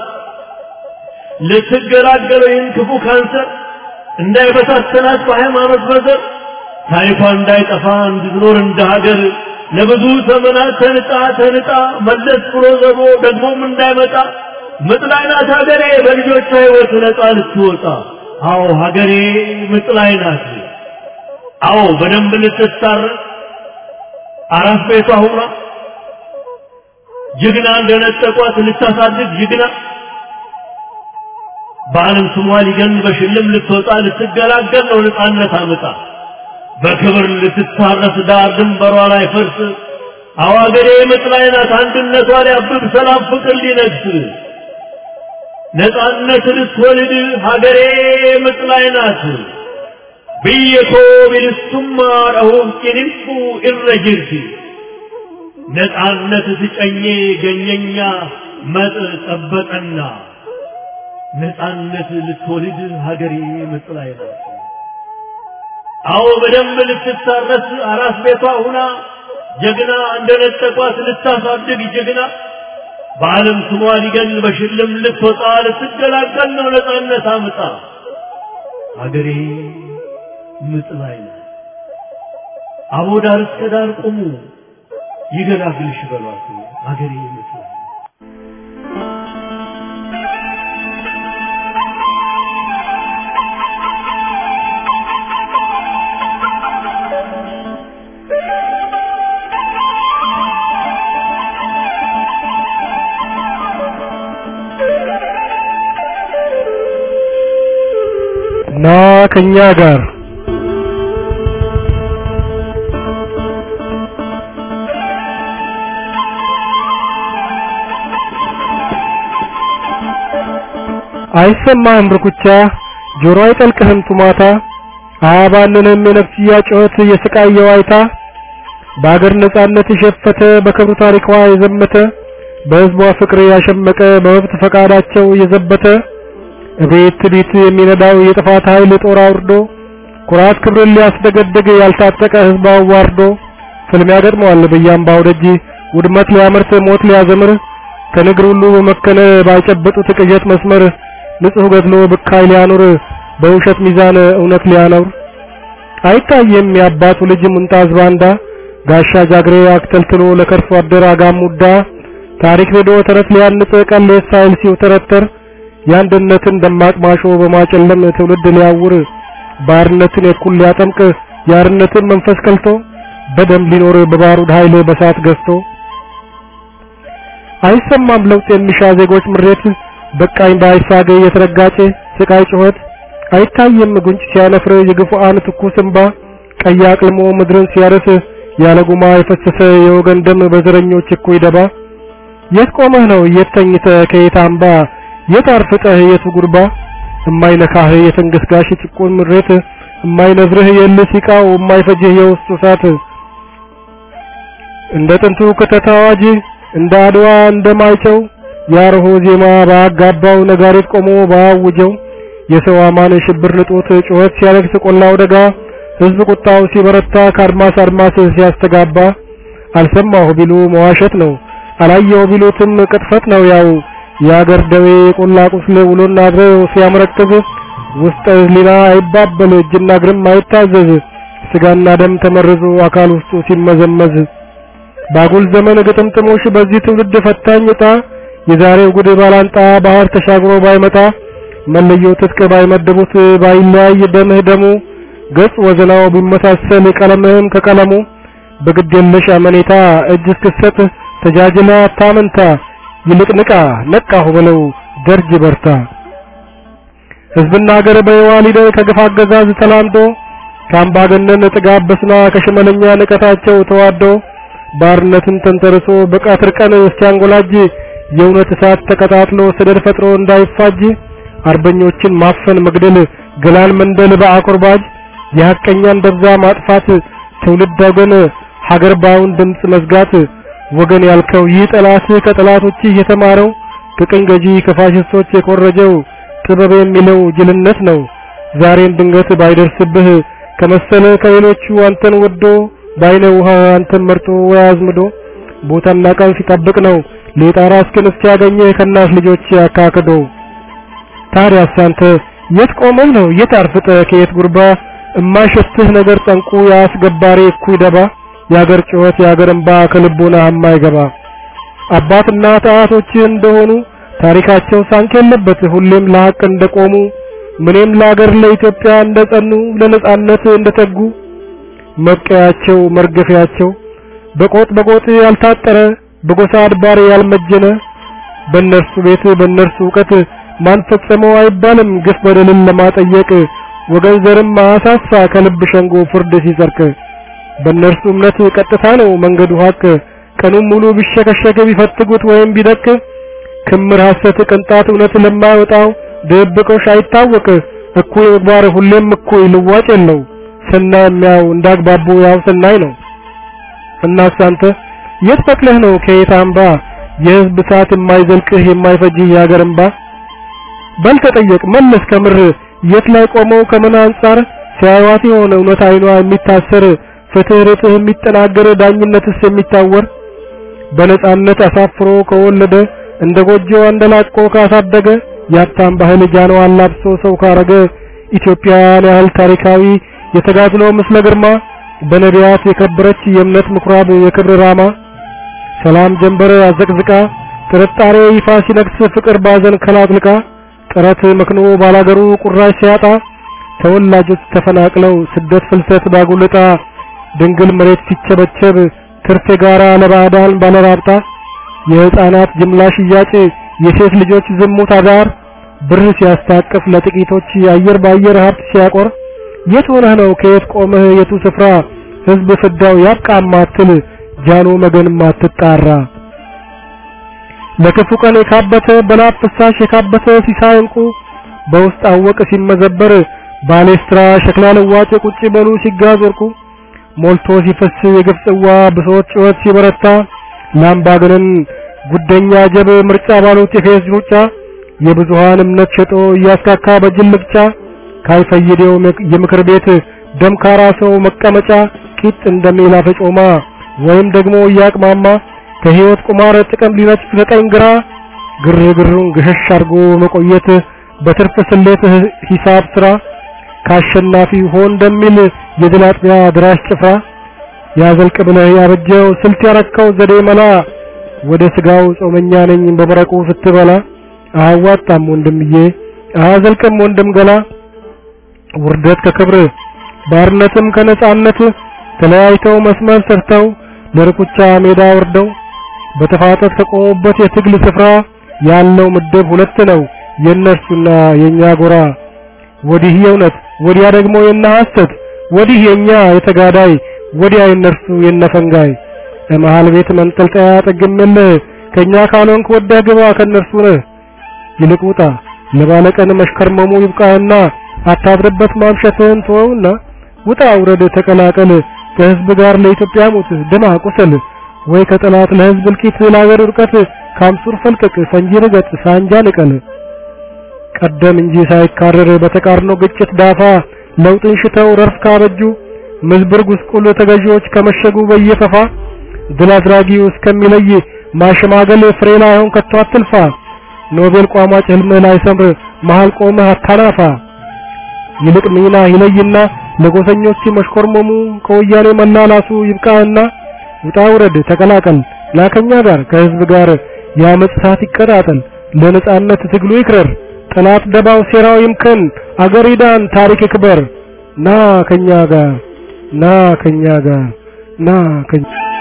Speaker 6: ልትገላገለው ይህን ክፉ ካንሰር እንዳይበታተናት በሃይማኖት በዘር ታሪኳ እንዳይጠፋ እንድትኖር እንደ ሀገር ለብዙ ዘመናት ተንጣ ተንጣ መለስ ብሎ ዘሮ ደግሞም እንዳይመጣ ምጥ ላይ ናት ሀገሬ በልጆቿ ሕይወት ነፃ ልትወጣ። አዎ ሀገሬ ምጥ ላይ ናት። አዎ በደንብ ልትታረቅ አራት ቤቷ ሁና ጀግና እንደነጠቋት ልታሳድግ ጀግና በዓለም ስሟ ሊገን በሽልም ልትወጣ ልትገላገል ነው ነፃነት አምጣ በክብር ልትታረስ ዳር ድንበሯ ላይ ፈርስ አዋገሬ ምጥ ላይ ናት አንድነቷ ሊያብብ ሰላም ፍቅር ሊነግስ ነፃነት ልትወልድ ሀገሬ ምጥ ላይ ናት ብየኮ ቢልሱማ ረሁም ጭንፉ እረጅርቲ ነፃነት ስጨኜ ገኘኛ መጥ ጠበቀና ነፃነት ልትወልድ ሀገሬ ምጥ ላይ ናት። አዎ በደንብ ልትታረስ አራስ ቤቷ ሁና ጀግና እንደነጠቋት ልታሳድግ ጀግና በዓለም ስሟ ሊገን በሽልም ልትወጣ ልትገላገል ነው ነፃነት አምጣ ሀገሬ ምጥ ላይ ናት። አቦ ዳር እስከ ዳር ቁሙ ይገላግልሽ በሏት ሀገሬ ምጥ ላይ ናት።
Speaker 8: ና ከኛ ጋር አይሰማህም ብርኩቻ ጆሮ አይጠልቅህም ቱማታ አያባልንም የነፍስያ ጩኸት የስቃይ የዋይታ በአገር ነጻነት የሸፈተ በክብሩ ታሪኳ የዘመተ በሕዝቧ ፍቅር ያሸመቀ በመብት ፈቃዳቸው የዘበተ እቤት ትቢት የሚነዳው የጥፋት ኃይል ጦር አውርዶ ኩራት ክብርን ሊያስደገድግ ያልታጠቀ ሕዝብ አዋርዶ ፍልሚያ ገጥመዋል በየአምባው ደጅ ውድመት ሊያመርት ሞት ሊያዘምር ከንግር ሁሉ በመከነ ባይጨበጡት ቅዠት መስመር ንጹሕ ገድሎ ብካይ ሊያኖር በውሸት ሚዛን እውነት ሊያኖር አይታየም የአባቱ ልጅ ሙንጣዝ ባንዳ ጋሻ ጃግሬ አክተልትሎ ለከርሶ አደር አጋሙዳ ታሪክ ሄዶ ተረት ሊያንጽ ቀሌት ሳይል ሲውተረተር የአንድነትን ደማቅ ማሾ በማጨለም ትውልድ ሊያውር ባርነትን የኩል ሊያጠምቅ የአርነትን መንፈስ ከልቶ በደም ሊኖር በባሩድ ኃይል በሳት ገዝቶ አይሰማም ለውጥ የሚሻ ዜጎች ምሬት በቃኝ ባይሳገ የተረጋጨ ስቃይ ጩኸት አይታየም ጉንጭ ሲያነፍር የግፉአን ትኩስ እንባ ቀይ አቅልሞ ምድርን ሲያርስ ያለ ጉማ የፈሰሰ የወገን ደም በዘረኞች እኩይ ደባ የት ቆመህ ነው የት ተኝተህ ከየት አምባ የት አርፍጠህ የቱ ጉርባ እማይነካህ የትንግስጋሽ ጭቁን ምሬት እማይነዝርህ የልህ ሲቃው እማይፈጅህ የውስጡ እሳት እንደ ጥንቱ ክተት አዋጅ እንደ አድዋ እንደማይጨው ያርሆ ዜማ ባጋባው ነጋሪት ቆሞ ባያውጀው የሰው አማን ሽብር ልጦት ጩኸት ሲያለቅስ ቆላው ደጋ ህዝብ ቁጣው ሲበረታ ከአድማስ አድማስ ሲያስተጋባ አልሰማሁ ቢሉ መዋሸት ነው አላየው ቢሉትም ቅጥፈት ነው ያው የአገር ደዌ ቆላ ቁስል ውሎና አድሮ ሲያመረክዝ ውስጥ ህሊና አይባበል እጅና እግርም አይታዘዝ ስጋና ደም ተመርዞ አካል ውስጡ ሲመዘመዝ ባጉል ዘመን ግጥምጥሞሽ በዚህ ትውልድ ፈታኝ ዕጣ የዛሬው ጉድ ባላንጣ ባህር ተሻግሮ ባይመጣ መለየው ትጥቅ ባይመድቡት ባይለያይ ደምህ ደሙ ገጽ ወዘናው ቢመሳሰል ቀለምህም ከቀለሙ በግድ የለሽ አመኔታ እጅ እስክሰጥ ተጃጅላ አታመንታ ይልቅ ንቃ ነቃሁ በለው ደርጅ በርታ ህዝብና ሀገር በየዋ ሊደር ከግፍ አገዛዝ ተላምዶ ከአምባገነን ጥጋብ በስና ከሽመለኛ ንቀታቸው ተዋዶ ባርነትን ተንተርሶ በቀትር ቀን እስቲያንጎላጅ የእውነት እሳት ተቀጣጥሎ ሰደድ ፈጥሮ እንዳይፋጅ አርበኞችን ማፈን መግደል ገላን መንደል በአቁርባጅ የሐቀኛን ደብዛ ማጥፋት ትውልድ ወገን ሀገር ባውን ድምፅ መዝጋት ወገን ያልከው ይህ ጠላት ከጠላቶች የተማረው ከቅኝ ገዢ ከፋሽስቶች የኮረጀው ጥበብ የሚለው ጅልነት ነው። ዛሬም ድንገት ባይደርስብህ ከመሰለ ከሌሎቹ አንተን ወዶ ባይነ ውሃ አንተን መርጦ ወይ አዝምዶ ቦታና ቀን ሲጠብቅ ነው ሌጣራ እስክን እስኪያገኝህ ከእናት ልጆች ያካክዶ። ታዲያስ አንተ የት ቆመህ ነው የት አርፍጠህ ከየት ጉርባ እማይሸትህ ነገር ጠንቁ ያስገባሪ እኩይ ደባ የአገር ጩኸት የአገር እንባ ከልቦና የማይገባ አባት እናት አያቶችህ እንደሆኑ ታሪካቸው ሳንክ የለበት ሁሌም ለሐቅ እንደቆሙ ምንም ለአገር ለኢትዮጵያ እንደጸኑ ለነጻነት እንደተጉ መብቀያቸው መርገፊያቸው በቆጥ በቆጥ ያልታጠረ በጎሳ አድባር ያልመጀነ በእነርሱ ቤት በእነርሱ እውቀት ማን ፈጸመው አይባልም ግፍ በደልን ለማጠየቅ ወገን ዘርም አሳሳ ከልብ ሸንጎ ፍርድ ሲጸርቅ በእነርሱ እምነት ቀጥታ ነው መንገዱ ሀቅ ቀኑን ሙሉ ቢሸከሸክ ቢፈትጉት ወይም ቢደቅ ክምር ሐሰት ቅንጣት እውነት ለማይወጣው ድብቆሽ አይታወቅ እኩይ ምግባር ሁሌም እኩይ ልዋጭ የለው ስናይ የሚያው እንዳግባቡ ያው ስናይ ነው እናስ አንተ የት በቅለህ ነው ከየት አምባ የህዝብ ሰዓት የማይዘልቅህ የማይፈጅህ የሀገር እንባ በል ተጠየቅ መለስ ከምር የት ላይ ቆመው ከምን አንጻር ሲያዩት የሆነ እውነት አይኗ የሚታሰር ፍትህ ርትህ የሚጠናገር ዳኝነትስ የሚታወር በነጻነት አሳፍሮ ከወለደ እንደ ጎጆ አንደላቆ ካሳደገ የሀብታም ባህል ጃነው አላብሶ ሰው ካረገ ኢትዮጵያን ያህል ታሪካዊ የተጋድሎ ምስለ ግርማ በነቢያት የከበረች የእምነት ምኩራብ የክብር ራማ ሰላም ጀንበር አዘቅዝቃ ጥርጣሬ ይፋ ሲነግስ ፍቅር ባዘን ከላጥልቃ ጥረት መክኖ ባላገሩ ቁራሽ ሲያጣ ተወላጆች ተፈናቅለው ስደት ፍልሰት ባጉልጣ ድንግል መሬት ሲቸበቸብ ትርፍ ጋራ ለባዕዳን ባለራብጣ የህፃናት ጅምላ ሽያጭ የሴት ልጆች ዝሙት አዳር ብር ሲያስታቅፍ ለጥቂቶች የአየር ባየር ሀብት ሲያቆር የት ሆነህ ነው ከየት ቆመህ የቱ ስፍራ ህዝብ ፍዳው ያብቃ ማትል ጃኖ መገን ማትጣራ ለክፉ ቀን የካበተ በላብ ፍሳሽ የካበተ ሲሳይ እንቁ በውስጥ አወቅ ሲመዘበር ባሌስትራ ሸክላ ለዋጭ ቁጭ በሉ ሲጋዝ ወርቁ ሞልቶ ሲፈስ የግፍ ጽዋ ብሶት ጩኸት ሲበረታ ላምባገነን ጉደኛ ጀብ ምርጫ ባሉት የፌዝ ሩጫ የብዙሃን እምነት ሸጦ እያስካካ በጅል ልቅጫ ካይፈይደው የምክር ቤት ደምካራ ሰው መቀመጫ ቂጥ እንደሚላ ፈጮማ ወይም ደግሞ እያቅማማ ከህይወት ቁማር ጥቅም ሊነጥፍ ዘጠኝ ግራ ግርግሩን ገሸሽ አድርጎ መቆየት በትርፍ ስሌት ሂሳብ ስራ ካሸናፊ ሆን እንደሚል የድል አጥቢያ ድራሽ ጭፍራ ያዘልቅ ብለህ ያበጀው ስልት ያረከው ዘዴ መላ ወደ ስጋው ጾመኛ ነኝ በመረቁ ስትበላ አያዋጣም ወንድምዬ አያዘልቅም ወንድም ገላ ውርደት ከክብር ባርነትም ከነጻነት ተለያይተው መስመር ሰርተው ለርኩቻ ሜዳ ወርደው በተፋጠት ከቆሙበት የትግል ስፍራ ያለው ምድብ ሁለት ነው የእነርሱና የኛ ጎራ ወዲህ የእውነት ወዲያ ደግሞ የነ ሐሰት ወዲህ የኛ የተጋዳይ ወዲያ የእነርሱ የነፈንጋይ ለመሃል ቤት መንጠልጠያ ጠግምልህ ከኛ ካልሆንክ ወደህ ግባ ከእነርሱ ነህ ይልቅ ውጣ ለባለቀን መሽከርመሙ ይብቃህና አታድርበት ማምሸትህን ተወውና ውጣ ውረድ ተቀላቀል ከህዝብ ጋር ለኢትዮጵያ ሞት ደማ ቁሰል ወይ ከጠላት ለህዝብ እልቂት ለአገር ውድቀት ካምሱር ፈልቀቅ ፈንጂ ርገጥ ሳንጃ ንቀል ቀደም እንጂ ሳይካረር በተቃርኖ ግጭት ዳፋ ለውጥን ሽተው ረርፍ ካበጁ ምዝብር ጉስቁል ተገዢዎች ከመሸጉ በየፈፋ ድል አድራጊው እስከሚለይ ማሸማገል ፍሬ ላይሆን ከቶ አትልፋ ኖቤል ቋሟጭ ህልምህ ላይ ሰምር መሃል ቆመህ አታናፋ ይልቅ ሚና ይለይና ለጎሰኞች መሽኮርመሙ ከወያኔ መላላሱ ይብቃህና ውጣ ውረድ ተቀላቀል ላከኛ ጋር ከህዝብ ጋር የአመፅ እሳት ይቀጣጠል ለነጻነት ትግሉ ይክረር ጠላት ደባው ሴራው ይምከን አገር ይዳን ታሪክ ይክበር ና ከኛ ጋር ና ከኛ ጋር ና ከኛ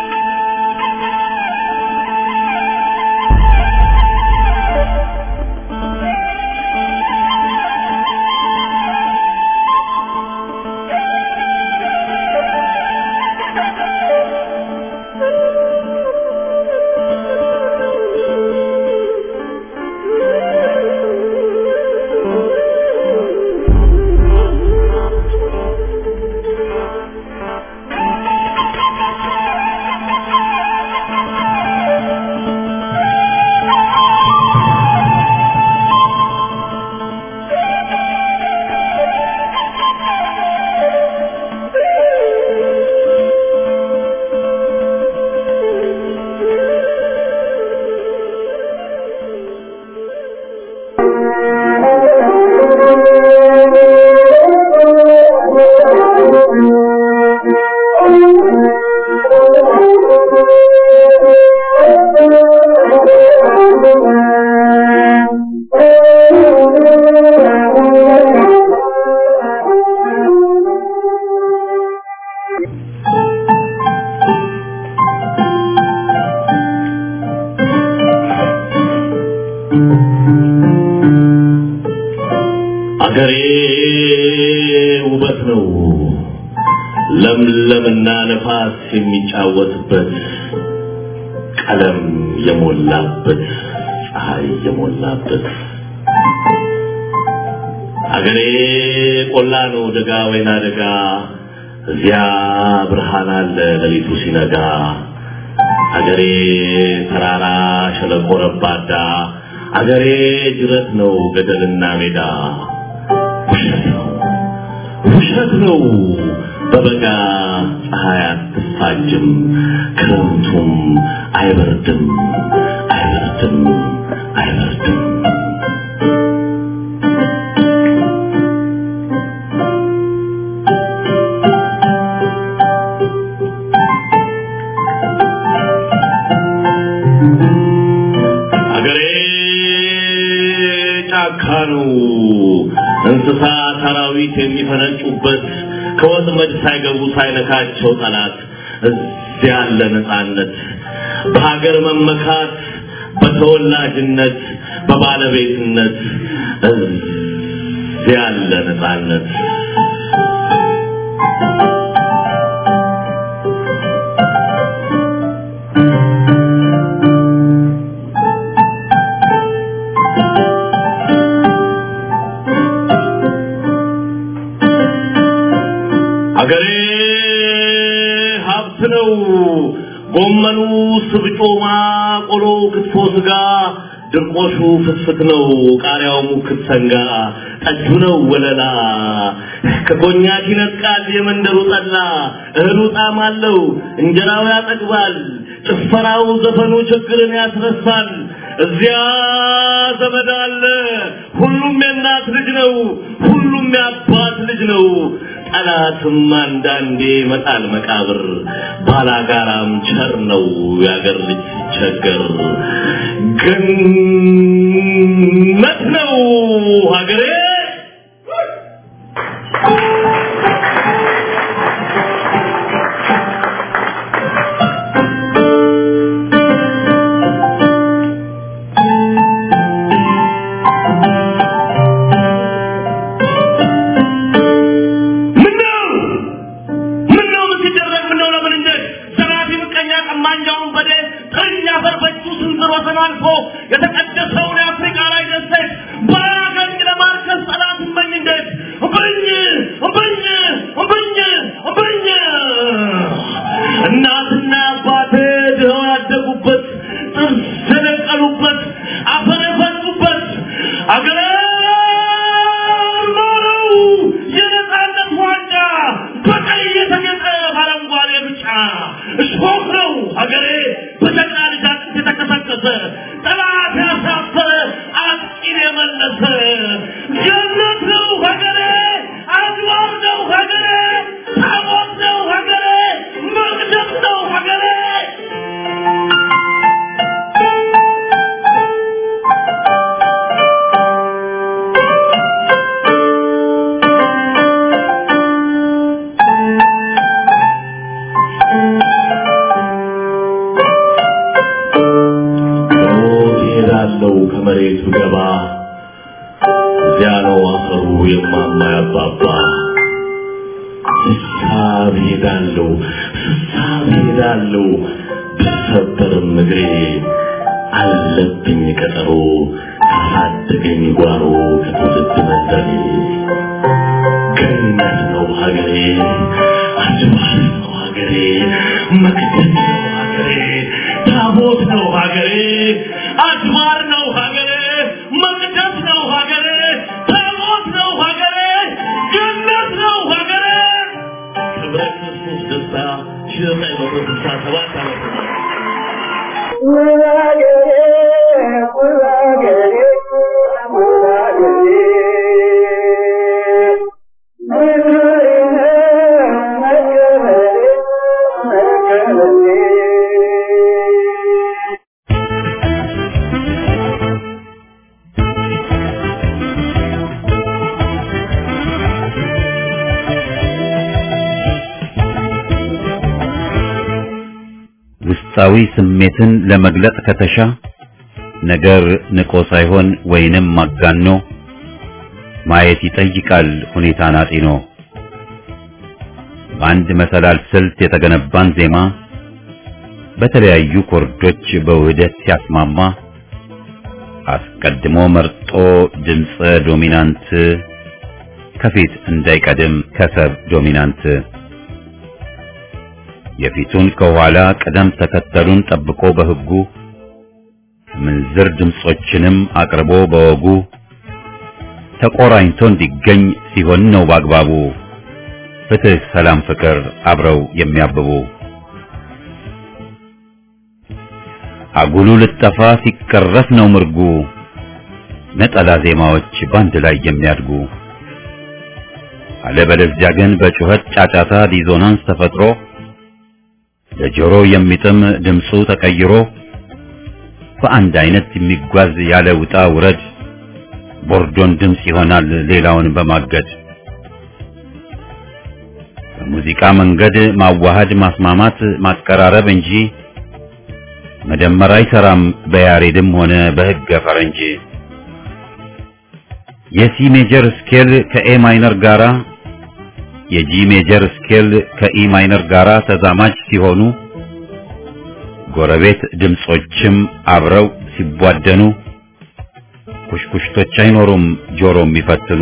Speaker 6: አገሬ ውበት ነው ለምለምና ነፋስ የሚጫወትበት ቀለም የሞላበት ፀሐይ የሞላበት አገሬ ቆላ ነው ደጋ ወይና ደጋ እዚያ ብርሃን አለ ሌሊቱ ሲነጋ አገሬ ተራራ ሸለቆ ረባዳ አገሬ ጅረት ነው ገደልና ሜዳ ውሸት ነው ውሸት ነው በበጋ ፀሐይ አትፋጅም ክረምቱም አይበርድም አይበርድም አይበርድም አገሬ ጫካ ነው እንስሳ አራዊት የሚፈነጩበት ከወጥመድ ሳይገቡ ሳይነካቸው ጠላት እዚያ ያለ ነፃነት በሀገር መመካት በተወላጅነት በባለቤትነት እዚያ ያለ ነፃነት አገሬ ሀብት ነው። ጎመኑ፣ ስብጮማ፣ ቆሎ፣ ክትፎ፣ ስጋ፣ ድርቆሹ ፍትፍት ነው። ቃሪያው ሙክት ሰንጋ፣ ጠጁ ነው ወለላ። ከኮኛክ ይነጥቃል የመንደሩ ጠላ። እህሉ ጣዕም አለው፣ እንጀራው ያጠግባል። ጭፈራው ዘፈኑ ችግርን ያስረሳል። እዚያ ዘመድ አለ። ሁሉም የእናት ልጅ ነው። ሁሉም የአባት ልጅ ነው። ጠላትም አንዳንዴ መጣል መቃብር ባላጋራም ቸር ነው የአገር ልጅ ሲቸገር ገነት ነው ሀገሬ ምነው ምነው ምን ሲደረግ ምነው ለምን እንዴት ዘራፊ ምቀኛ ቀማኛውን በዴ ጥርኛ ፈርፈቹ ስንዝር ወሰን አልፎ የተቀደሰውን የአፍሪካ ላይ ደሴት ባያገኝ ለማርከስ ጠላት እመኝ እንዴት እምብኝ እምብኝ እምብኝ እምብኝ እናትና አባቴ ድኸው ያደጉበት ጥርስ የነቀሉበት አፈር የፈሱበት አገሬ ማረው የነፃነት ዋንጫ በቀይ የተጌጠ በአረንጓዴ ብጫ እሾህ ነው ሀገሬ በጀግና ልጅ አጥንት የተከሰከሰ ጠላት ያሳፈረ አጥቂን የመለሰ ገነት ነው ሀገሬ አድዋር ነው ሀገሬ ታቦት ነው ሀገሬ መቅደስ ነው ሀገሬ ሞት ይሄዳለው ከመሬቱ ገባ እዚያ ነው አፈሩ የማማ ያባባ ስሳብ ሄዳለው ስሳብ ሄዳለው ብሰበርም እግሬ አለብኝ ቀጠሮ ካሳደገኝ ጓሮ ከትውልድ መንደሬ ገነት ነው ሀገሬ አድባር ነው ሀገሬ መቅደስ ነው ሀገሬ ታቦት ነው ሀገሬ አድባር ነው ሀገሬ መቅደስ ነው ሀገሬ ታቦት ነው ሀገሬ ገነት ነው ሀገሬ ክብረ ክርስቶስ ደስታ ሺህ ዘጠኝ መቶ ስልሳ ሰባት ዓመተ ምህረት
Speaker 1: ውስጣዊ ስሜትን ለመግለጽ ከተሻ ነገር ንቆ ሳይሆን ወይንም ማጋኖ ማየት ይጠይቃል ሁኔታን አጢኖ። በአንድ መሰላል ስልት የተገነባን ዜማ በተለያዩ ኮርዶች በውህደት ሲያስማማ አስቀድሞ መርጦ ድምፀ ዶሚናንት ከፊት እንዳይቀድም ከሰብ ዶሚናንት የፊቱን ከኋላ ቅደም ተከተሉን ጠብቆ በሕጉ ምንዝር ድምጾችንም አቅርቦ በወጉ ተቆራኝቶ እንዲገኝ ሲሆን ነው በአግባቡ ፍትህ፣ ሰላም፣ ፍቅር አብረው የሚያብቡ አጉሉ ልጠፋ ሲቀረፍ ነው ምርጉ ነጠላ ዜማዎች ባንድ ላይ የሚያድጉ አለበለዚያ ግን በጩኸት ጫጫታ ዲዞናንስ ተፈጥሮ ለጆሮ የሚጥም ድምፁ ተቀይሮ በአንድ አይነት የሚጓዝ ያለ ውጣ ውረድ ቦርዶን ድምፅ ይሆናል ሌላውን በማገድ በሙዚቃ መንገድ ማዋሃድ ማስማማት ማቀራረብ እንጂ መደመር አይሰራም በያሬድም ሆነ በሕገ ፈረንጅ የሲ ሜጀር ስኬል ከኤ ማይነር ጋራ የጂ ሜጀር ስኬል ከኢ ማይነር ጋራ ተዛማጅ ሲሆኑ ጎረቤት ድምጾችም አብረው ሲቧደኑ ኩሽኩሽቶች አይኖሩም ጆሮ የሚፈትኑ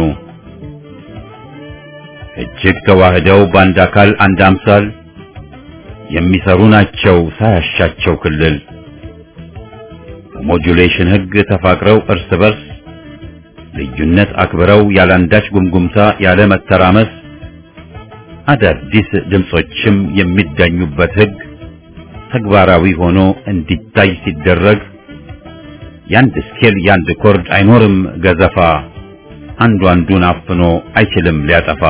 Speaker 1: እጅግ ተዋህደው በአንድ አካል አንድ አምሳል የሚሰሩ ናቸው ሳያሻቸው ክልል በሞጁሌሽን ሕግ ተፋቅረው እርስ በርስ ልዩነት አክብረው ያላንዳች ጉምጉምታ ያለ መተራመስ አዳዲስ ድምጾችም የሚዳኙበት ሕግ ተግባራዊ ሆኖ እንዲታይ ሲደረግ ያንድ ስኬል ያንድ ኮርድ አይኖርም ገዘፋ አንዱ አንዱን አፍኖ አይችልም ሊያጠፋ።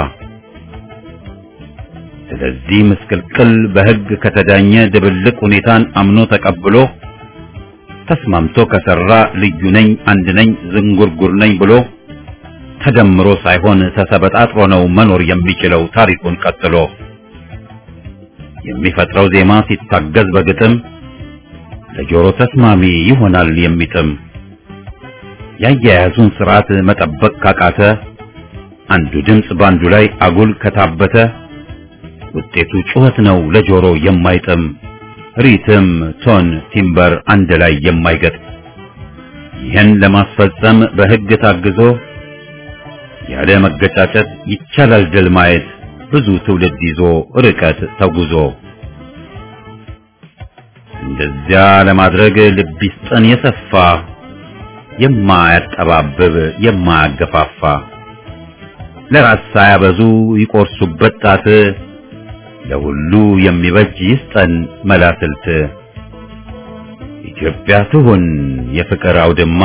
Speaker 1: ስለዚህ ምስቅልቅል በሕግ ከተዳኘ ድብልቅ ሁኔታን አምኖ ተቀብሎ ተስማምቶ ከሰራ ልዩ ነኝ አንድ ነኝ ዝንጉርጉር ነኝ ብሎ ተደምሮ ሳይሆን ተሰበጣጥሮ ነው መኖር የሚችለው ታሪኩን ቀጥሎ የሚፈጥረው ዜማ ሲታገዝ በግጥም ለጆሮ ተስማሚ ይሆናል የሚጥም ያያያዙን ስርዓት መጠበቅ ካቃተ አንዱ ድምፅ ባንዱ ላይ አጉል ከታበተ ውጤቱ ጩኸት ነው ለጆሮ የማይጥም ሪትም፣ ቶን፣ ቲምበር አንድ ላይ የማይገጥ ይህን ለማስፈጸም በሕግ ታግዞ ያለ መገጫጨት ይቻላል ድል ማየት ብዙ ትውልድ ይዞ ርቀት ተጉዞ እንደዚያ ለማድረግ ልብ ይስጠን የሰፋ የማያጠባብብ የማያገፋፋ ለራስ ሳያበዙ ይቆርሱበት ጣት ለሁሉ የሚበጅ ይስጠን መላስልት ኢትዮጵያ ትሁን የፍቅር አውድማ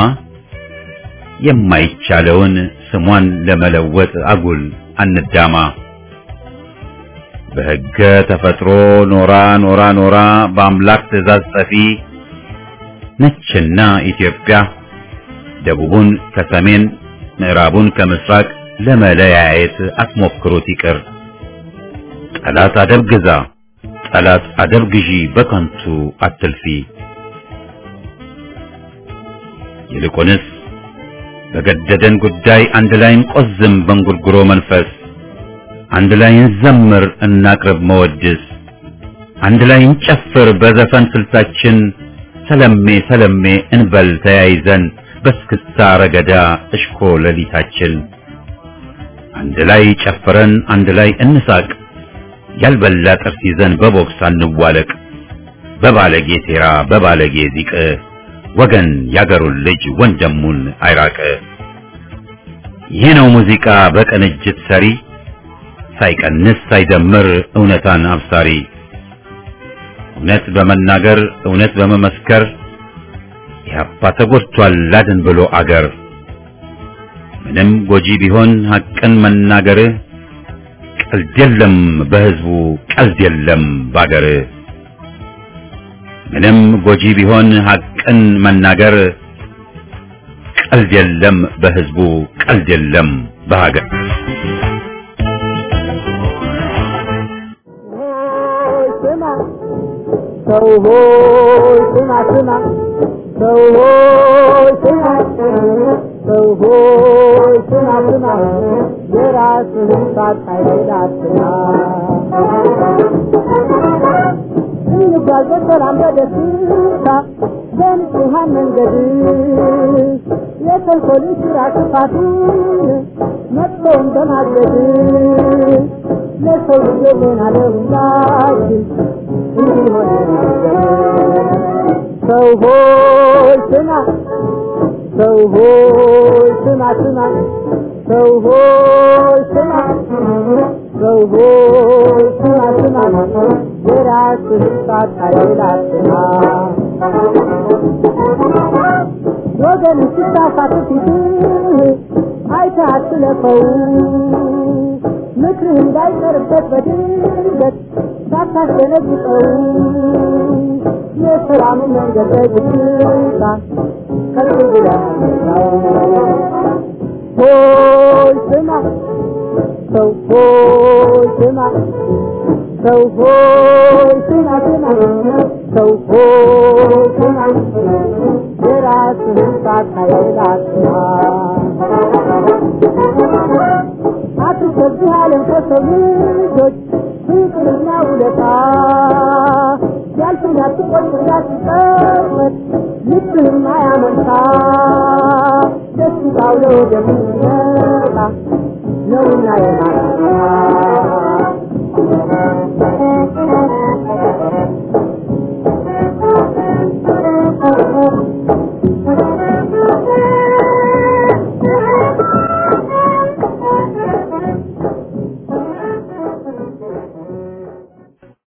Speaker 1: የማይቻለውን ስሟን ለመለወጥ አጉል አንዳማ በሕገ ተፈጥሮ ኖራ ኖራ ኖራ በአምላክ ትእዛዝ ጸፊ ነችና ኢትዮጵያ ደቡቡን ከሰሜን ምዕራቡን ከምስራቅ ለመለያየት አትሞክሩት ይቅር። ጠላት አደብ ግዛ፣ ጠላት አደብ ግዢ፣ በከንቱ አትልፊ። ይልቁንስ በገደደን ጉዳይ አንድ ላይ እንቆዝም በእንጉርጉሮ መንፈስ አንድ ላይ እንዘምር እናቅርብ መወድስ አንድ ላይ እንጨፍር በዘፈን ስልታችን ሰለሜ ሰለሜ እንበል ተያይዘን በስክስታ ረገዳ እሽኮ ሌሊታችን አንድ ላይ ጨፍረን አንድ ላይ እንሳቅ ያልበላ ጥርስ ይዘን በቦክስ አንዋለቅ በባለጌ ሴራ በባለጌ ዚቅ ወገን ያገሩን ልጅ ወንድሙን አይራቅ ይህ ነው ሙዚቃ በቅንጅት ሰሪ ሳይቀንስ ሳይደምር እውነታን አብሳሪ እውነት በመናገር እውነት በመመስከር ኢህአፓ ተጎድቷል ላድን ብሎ አገር ምንም ጎጂ ቢሆን ሐቅን መናገር ቀልድ የለም በህዝቡ ቀልድ የለም ባገር ምንም ጎጂ ቢሆን ሐቅን መናገር ቀልድ የለም በህዝቡ ቀልድ የለም በሀገር
Speaker 2: ሰው ሆይ ስማ ስማ ሰው ሆይ ስማ ሰው ሆይ ስማ ስማ የራስህን ሳታይ አትማ እንጓዝ በሰላም በደስታ በንጹሐን መንገድ የተንኮልን ስራ ክፋቱን መጥፎውን በማገድ ለሰው ልጅ ሆና ለሁላችን ሰው ሆይ ስማ ሰው ሆይ ስማ ስማ ሰው ሆይ ስማ ሰው ሆይ ስማ ስማ የራስህን ሳታይላትና ወገን ስታሳት ፊትህ አይተህ አትለፈው ምክርህ እንዳይቀርበት በድንገት ሳታስደነግጠው የሰላም መንገድ በግታ ከፍ ብለህ ሆይ ስማ ሰው ሆይ ስማ ሰው ሆይ ስማ ስማ ሰው ሆይ ስማ የራስህን ሳታይላትና አትከብህ ዓለም ከሰው ልጆች ፍቅርና ውለታ ያልፍን ያትቆይ እንዳትጠመት ልብህም አያመንታ ደስታው ለወደም ይመጣ ነውና የማታ